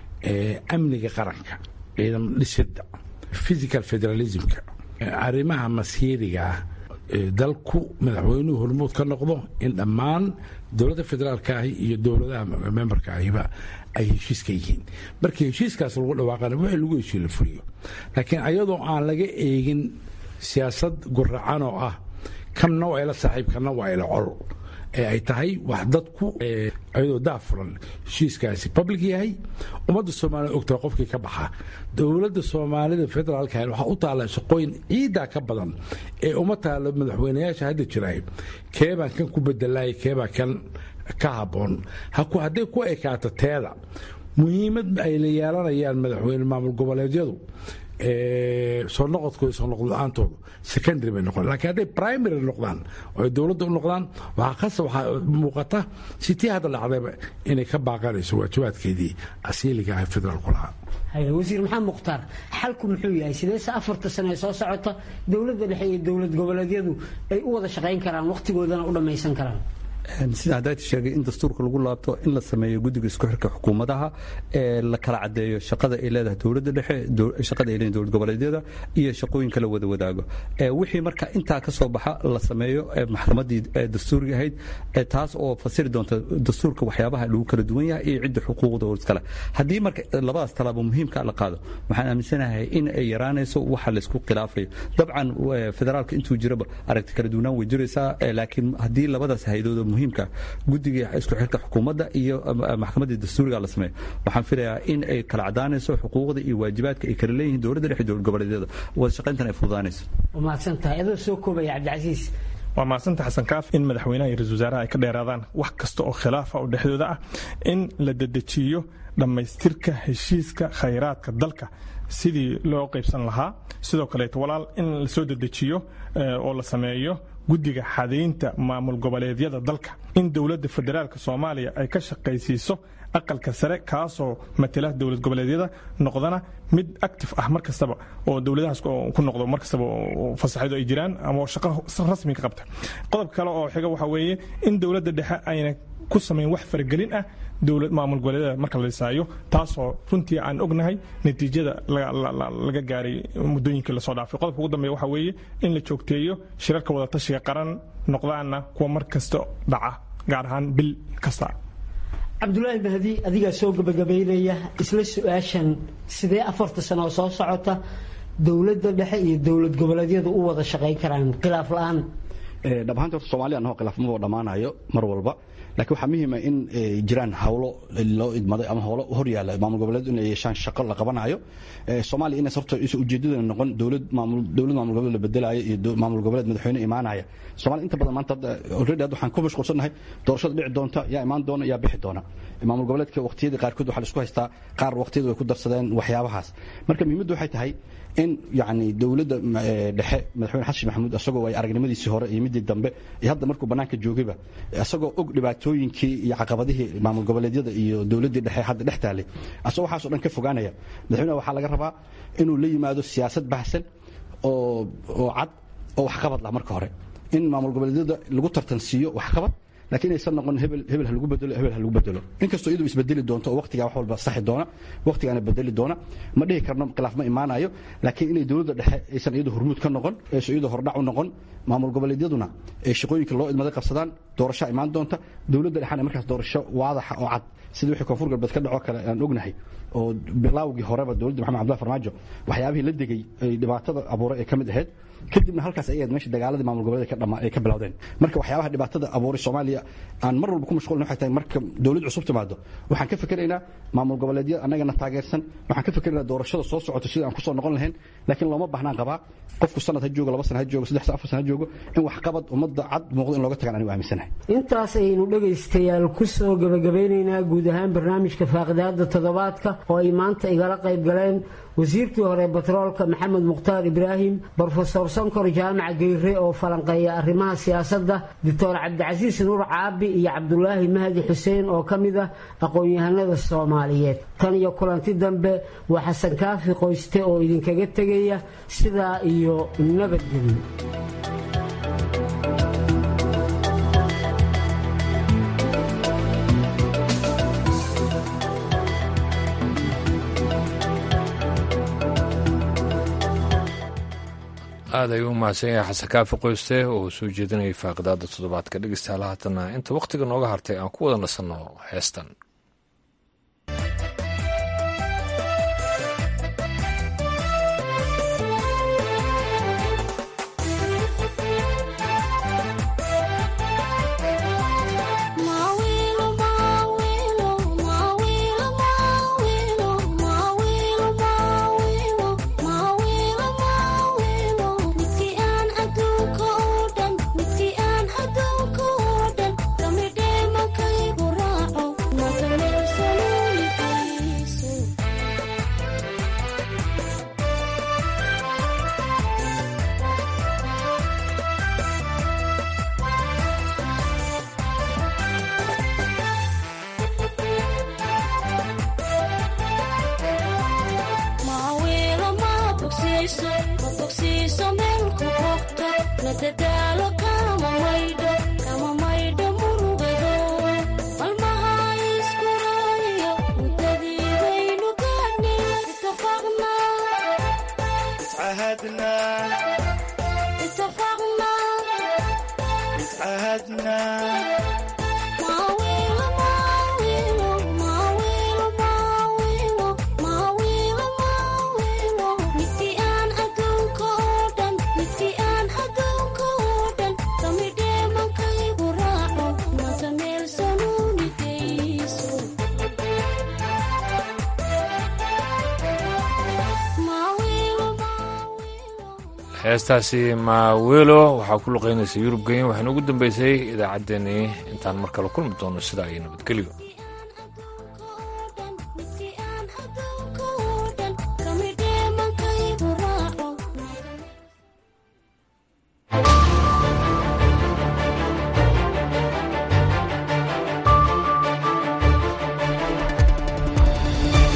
amniga qaranka ciidan dhisidda physical federalismka arrimaha masiiriga ah dalku madaxweynuhu hormuud ka noqdo in dhammaan dowladda federaalka ahi iyo dowladaha memberka ahiba ay heshiis ka yihiin markii heshiiskaas lagu dhawaaqana wixii lagu heshiiye la fuliyo laakiin ayadoo aan laga eegin siyaasad guracan oo ah kanna waa ila saaxiib kanna waa ila col ee ay tahay wax dadku ayadoo daafuran heshiiskaasi public yahay ummadda soomaalida ogtahay qofkii ka baxa dowladda soomaalida federaalka waxaa u taalla shaqooyin ciidaa ka badan ee uma taalo madaxweynayaasha hadda jiraay keebaan kan ku bedelay keebaa kan ka habboon hadday ku ekaato teeda muhiimad ay la yeelanayaan madaxweyne maamul goboleedyadu soo noqodkooda soo noqod la-aantoodu secondary bay noqon lakiin hadday primary noqdaan oo ay dowladda u noqdaan waxaa kasa waxaa muuqata sitii hadda dhacdayba inay ka baaqanayso waajibaadkeedii asiiliga ah federaalku lahaa wasiir maxamed mukhtaar xalku muxuu yahay sideese afarta sano ee soo socota dowladda dhexe iyo dowlad goboleedyadu ay u wada shaqayn karaan wakhtigoodana u dhammaysan karaan sida haddayti sheegay in dastuurka lagu laabto in la sameeyo guddiga isku xirka xukuumadaha ee la kala cadeeyo shaqada ay leedahay dowladda dhexe shaqada ay leedahay dowlad goboleedyada iyo shaqooyinka la wada wadaago wixii marka intaa ka soo baxa la sameeyo maxkamaddii dastuuriga ahayd taas oo fasiri doonta dastuurka waxyaabaha lagu kala duwan yahay iyo cidda xuquuqda oo iskale haddii marka labadaas talaabo muhiimka la qaado waxaan aaminsanahay in ay yaraanayso waxa laysku khilaafayo dabcan federaalka intuu jiraba aragti kala duwanaan way jiraysaa laakiin haddii labadaas haydood muhiimka guddiga isku xirka xukuumadda iyo maxkamaddii dastuuriga la sameeyo waxaan filayaa in ay kala cadaanayso xuquuqda iyo waajibaadka ay kala leeyihiin dowladda dhexe dowlad goboleedyada wada shaqayntan ay fududaanayso mahadsantahay adoo soo koobaya cabdicasiis waa mahadsanta xasan kaaf in madaxweynaha iyo ra-isul wasaaraha ay ka dheeraadaan wax kasta oo khilaafa oo dhexdooda ah in la dedejiyo dhammaystirka heshiiska khayraadka dalka sidii loo qaybsan lahaa sidoo kaleeto walaal in la soo dedejiyo oo la sameeyo guddiga xadaynta maamul goboleedyada dalka in dowladda federaalka soomaaliya ay ka shaqaysiiso aqalka sare kaasoo matela dowlad goboleedyada noqdana mid active ah mar kastaba oo dowladahaas ku noqdo mar kastaba fasaxyadu ay jiraan ama shaqo rasmi ka qabta qodob kale oo xiga waxa weeye in dowladda dhexe ayna ku samayn wax faragelin ah dowlad maamul goboleedyada marka la dhisaayo taasoo runtii aan ognahay natiijada laga gaaray muddooyinkii lasoo dhaafay qodobka ugu dambeeya waxa weeye in la joogteeyo shirarka wadatashiga qaran noqdaana kuwa mar kasta dhaca gaar ahaan bil kasta cabdulaahi mahdi adigaa soo gabagabaynaya isla su-aashan sidee afarta sano oo soo socota dowladda dhexe iyo dowlad goboleedyadu u wada shaqayn karaan khilaaf la-aan dhab ahaanta horta soomaaliya anahoo khilaafmaba dhammaanayo mar walba laakiin waxaa muhiima in jiraan hawlo loo idmaday ama howlo hor yaalla maamul goboleed inay yeeshaan shaqo la qabanayo soomaaliya inays horta ujeedadana noqon dowlad maamul dowlad maamul goboleed la bedelaayo iyo maamul goboleed madaxweyne imaanaya soomaaliya inta badan maanta hadda already hadda waxaan ku mashquulsannahay doorashada dhici doonta yaa imaan doona yaa bixi doona maamul goboleedka waqtiyadii qaarkood waxaa la isku haystaa qaar waqtiyada way ku darsadeen waxyaabahaas marka muhiimaddu waxay tahay in yacni dowladda dhexe madaxweyne xasan maxamuud isagoo ay aragnimadiisii hore iyo midii dambe iyo hadda markuu bannaanka joogayba isagoo og dhibaatooyinkii iyo caqabadihii maamul goboleedyada iyo dowladdii dhexe hadda dhex taalay asagoo waxaasoo dhan ka fogaanaya madaxweynaha waxaa laga rabaa inuu la yimaado siyaasad baxsan oo oo cad oo waxqabad lah marka hore in maamul goboleedyada lagu tartansiiyo waxqabad laakiin aysan noqon hebel hebel ha lagu bedelo hebel ha lagu bedelo inkastoo iyadu isbedeli doonto oo waqtigaa wax walba saxi doona waqtigaana bedeli doona ma dhihi karno khilaaf ma imaanayo laakiin inay dowladda dhexe aysan iyadu hormuud ka noqon aysan iyadu hordhac u noqon maamul goboleedyaduna ay shaqooyinka loo idmaday qabsadaan doorashaa imaan doonta dowladda dhexena markaas doorasho waadaxa oo cad sida wixii koonfur galbeed ka dhacoo kale aan ognahay oo bilaawgii horeba dowladda maxamed cabdullahi farmaajo waxyaabihii la degay ay dhibaatada abuuray ay ka mid ahayd kadibna halkaas ayaad meesha dagaaladii maamul goboleed ay ka bilowdeen marka waxyaabaha dhibaatada abuuray soomaaliya aan mar walba ku mashquulin waxay tahay marka dowlad cusub timaado waxaan ka fikeraynaa maamul goboleedya annagana taageersan waxaan ka fikeraynaa doorashada soo socoto sida aan kusoo noqon lahayn laakiin looma baahnaan qabaa qofku sanad ha joogo laba sana ha joogo saddex sana afar sana ha joogo in waxqabad ummadda cad muuqdo in looga tagaan anigu aaminsanahay intaas ayaynu dhegaystayaal ku soo gabagabeynaynaa guud ahaan barnaamijka faaqidaada toddobaadka oo ay maanta igala qayb galeen wasiirkii hore batroolka maxamed mukhtaar ibraahim brofesor sonkor jaamac geyre oo falanqeeya arrimaha siyaasadda doctor cabdicasiis nuur caabi iyo cabdulaahi mahdi xuseen oo ka mid ah aqoon-yahanada soomaaliyeed tan iyo kulanti dambe waa xasan kaafi qoyste oo idinkaga tegaya sidaa iyo nabadgelyo aad ayuu u mahadsan yahay xasan kaafi qoyste oo soo jeedinayay faaqidaada toddobaadka dhegeystayaal haatana inta wakhtiga nooga hartay aan ku wada nasanno heestan nadadaalo kama maydho kama maydho muruga heestaasi maawelo waxaa ku luqaynaysa yurub genyan waxayna ugu dambeysay idaacaddeenii intaan mar kale kulmi doono sidaa iyo nabadgelyo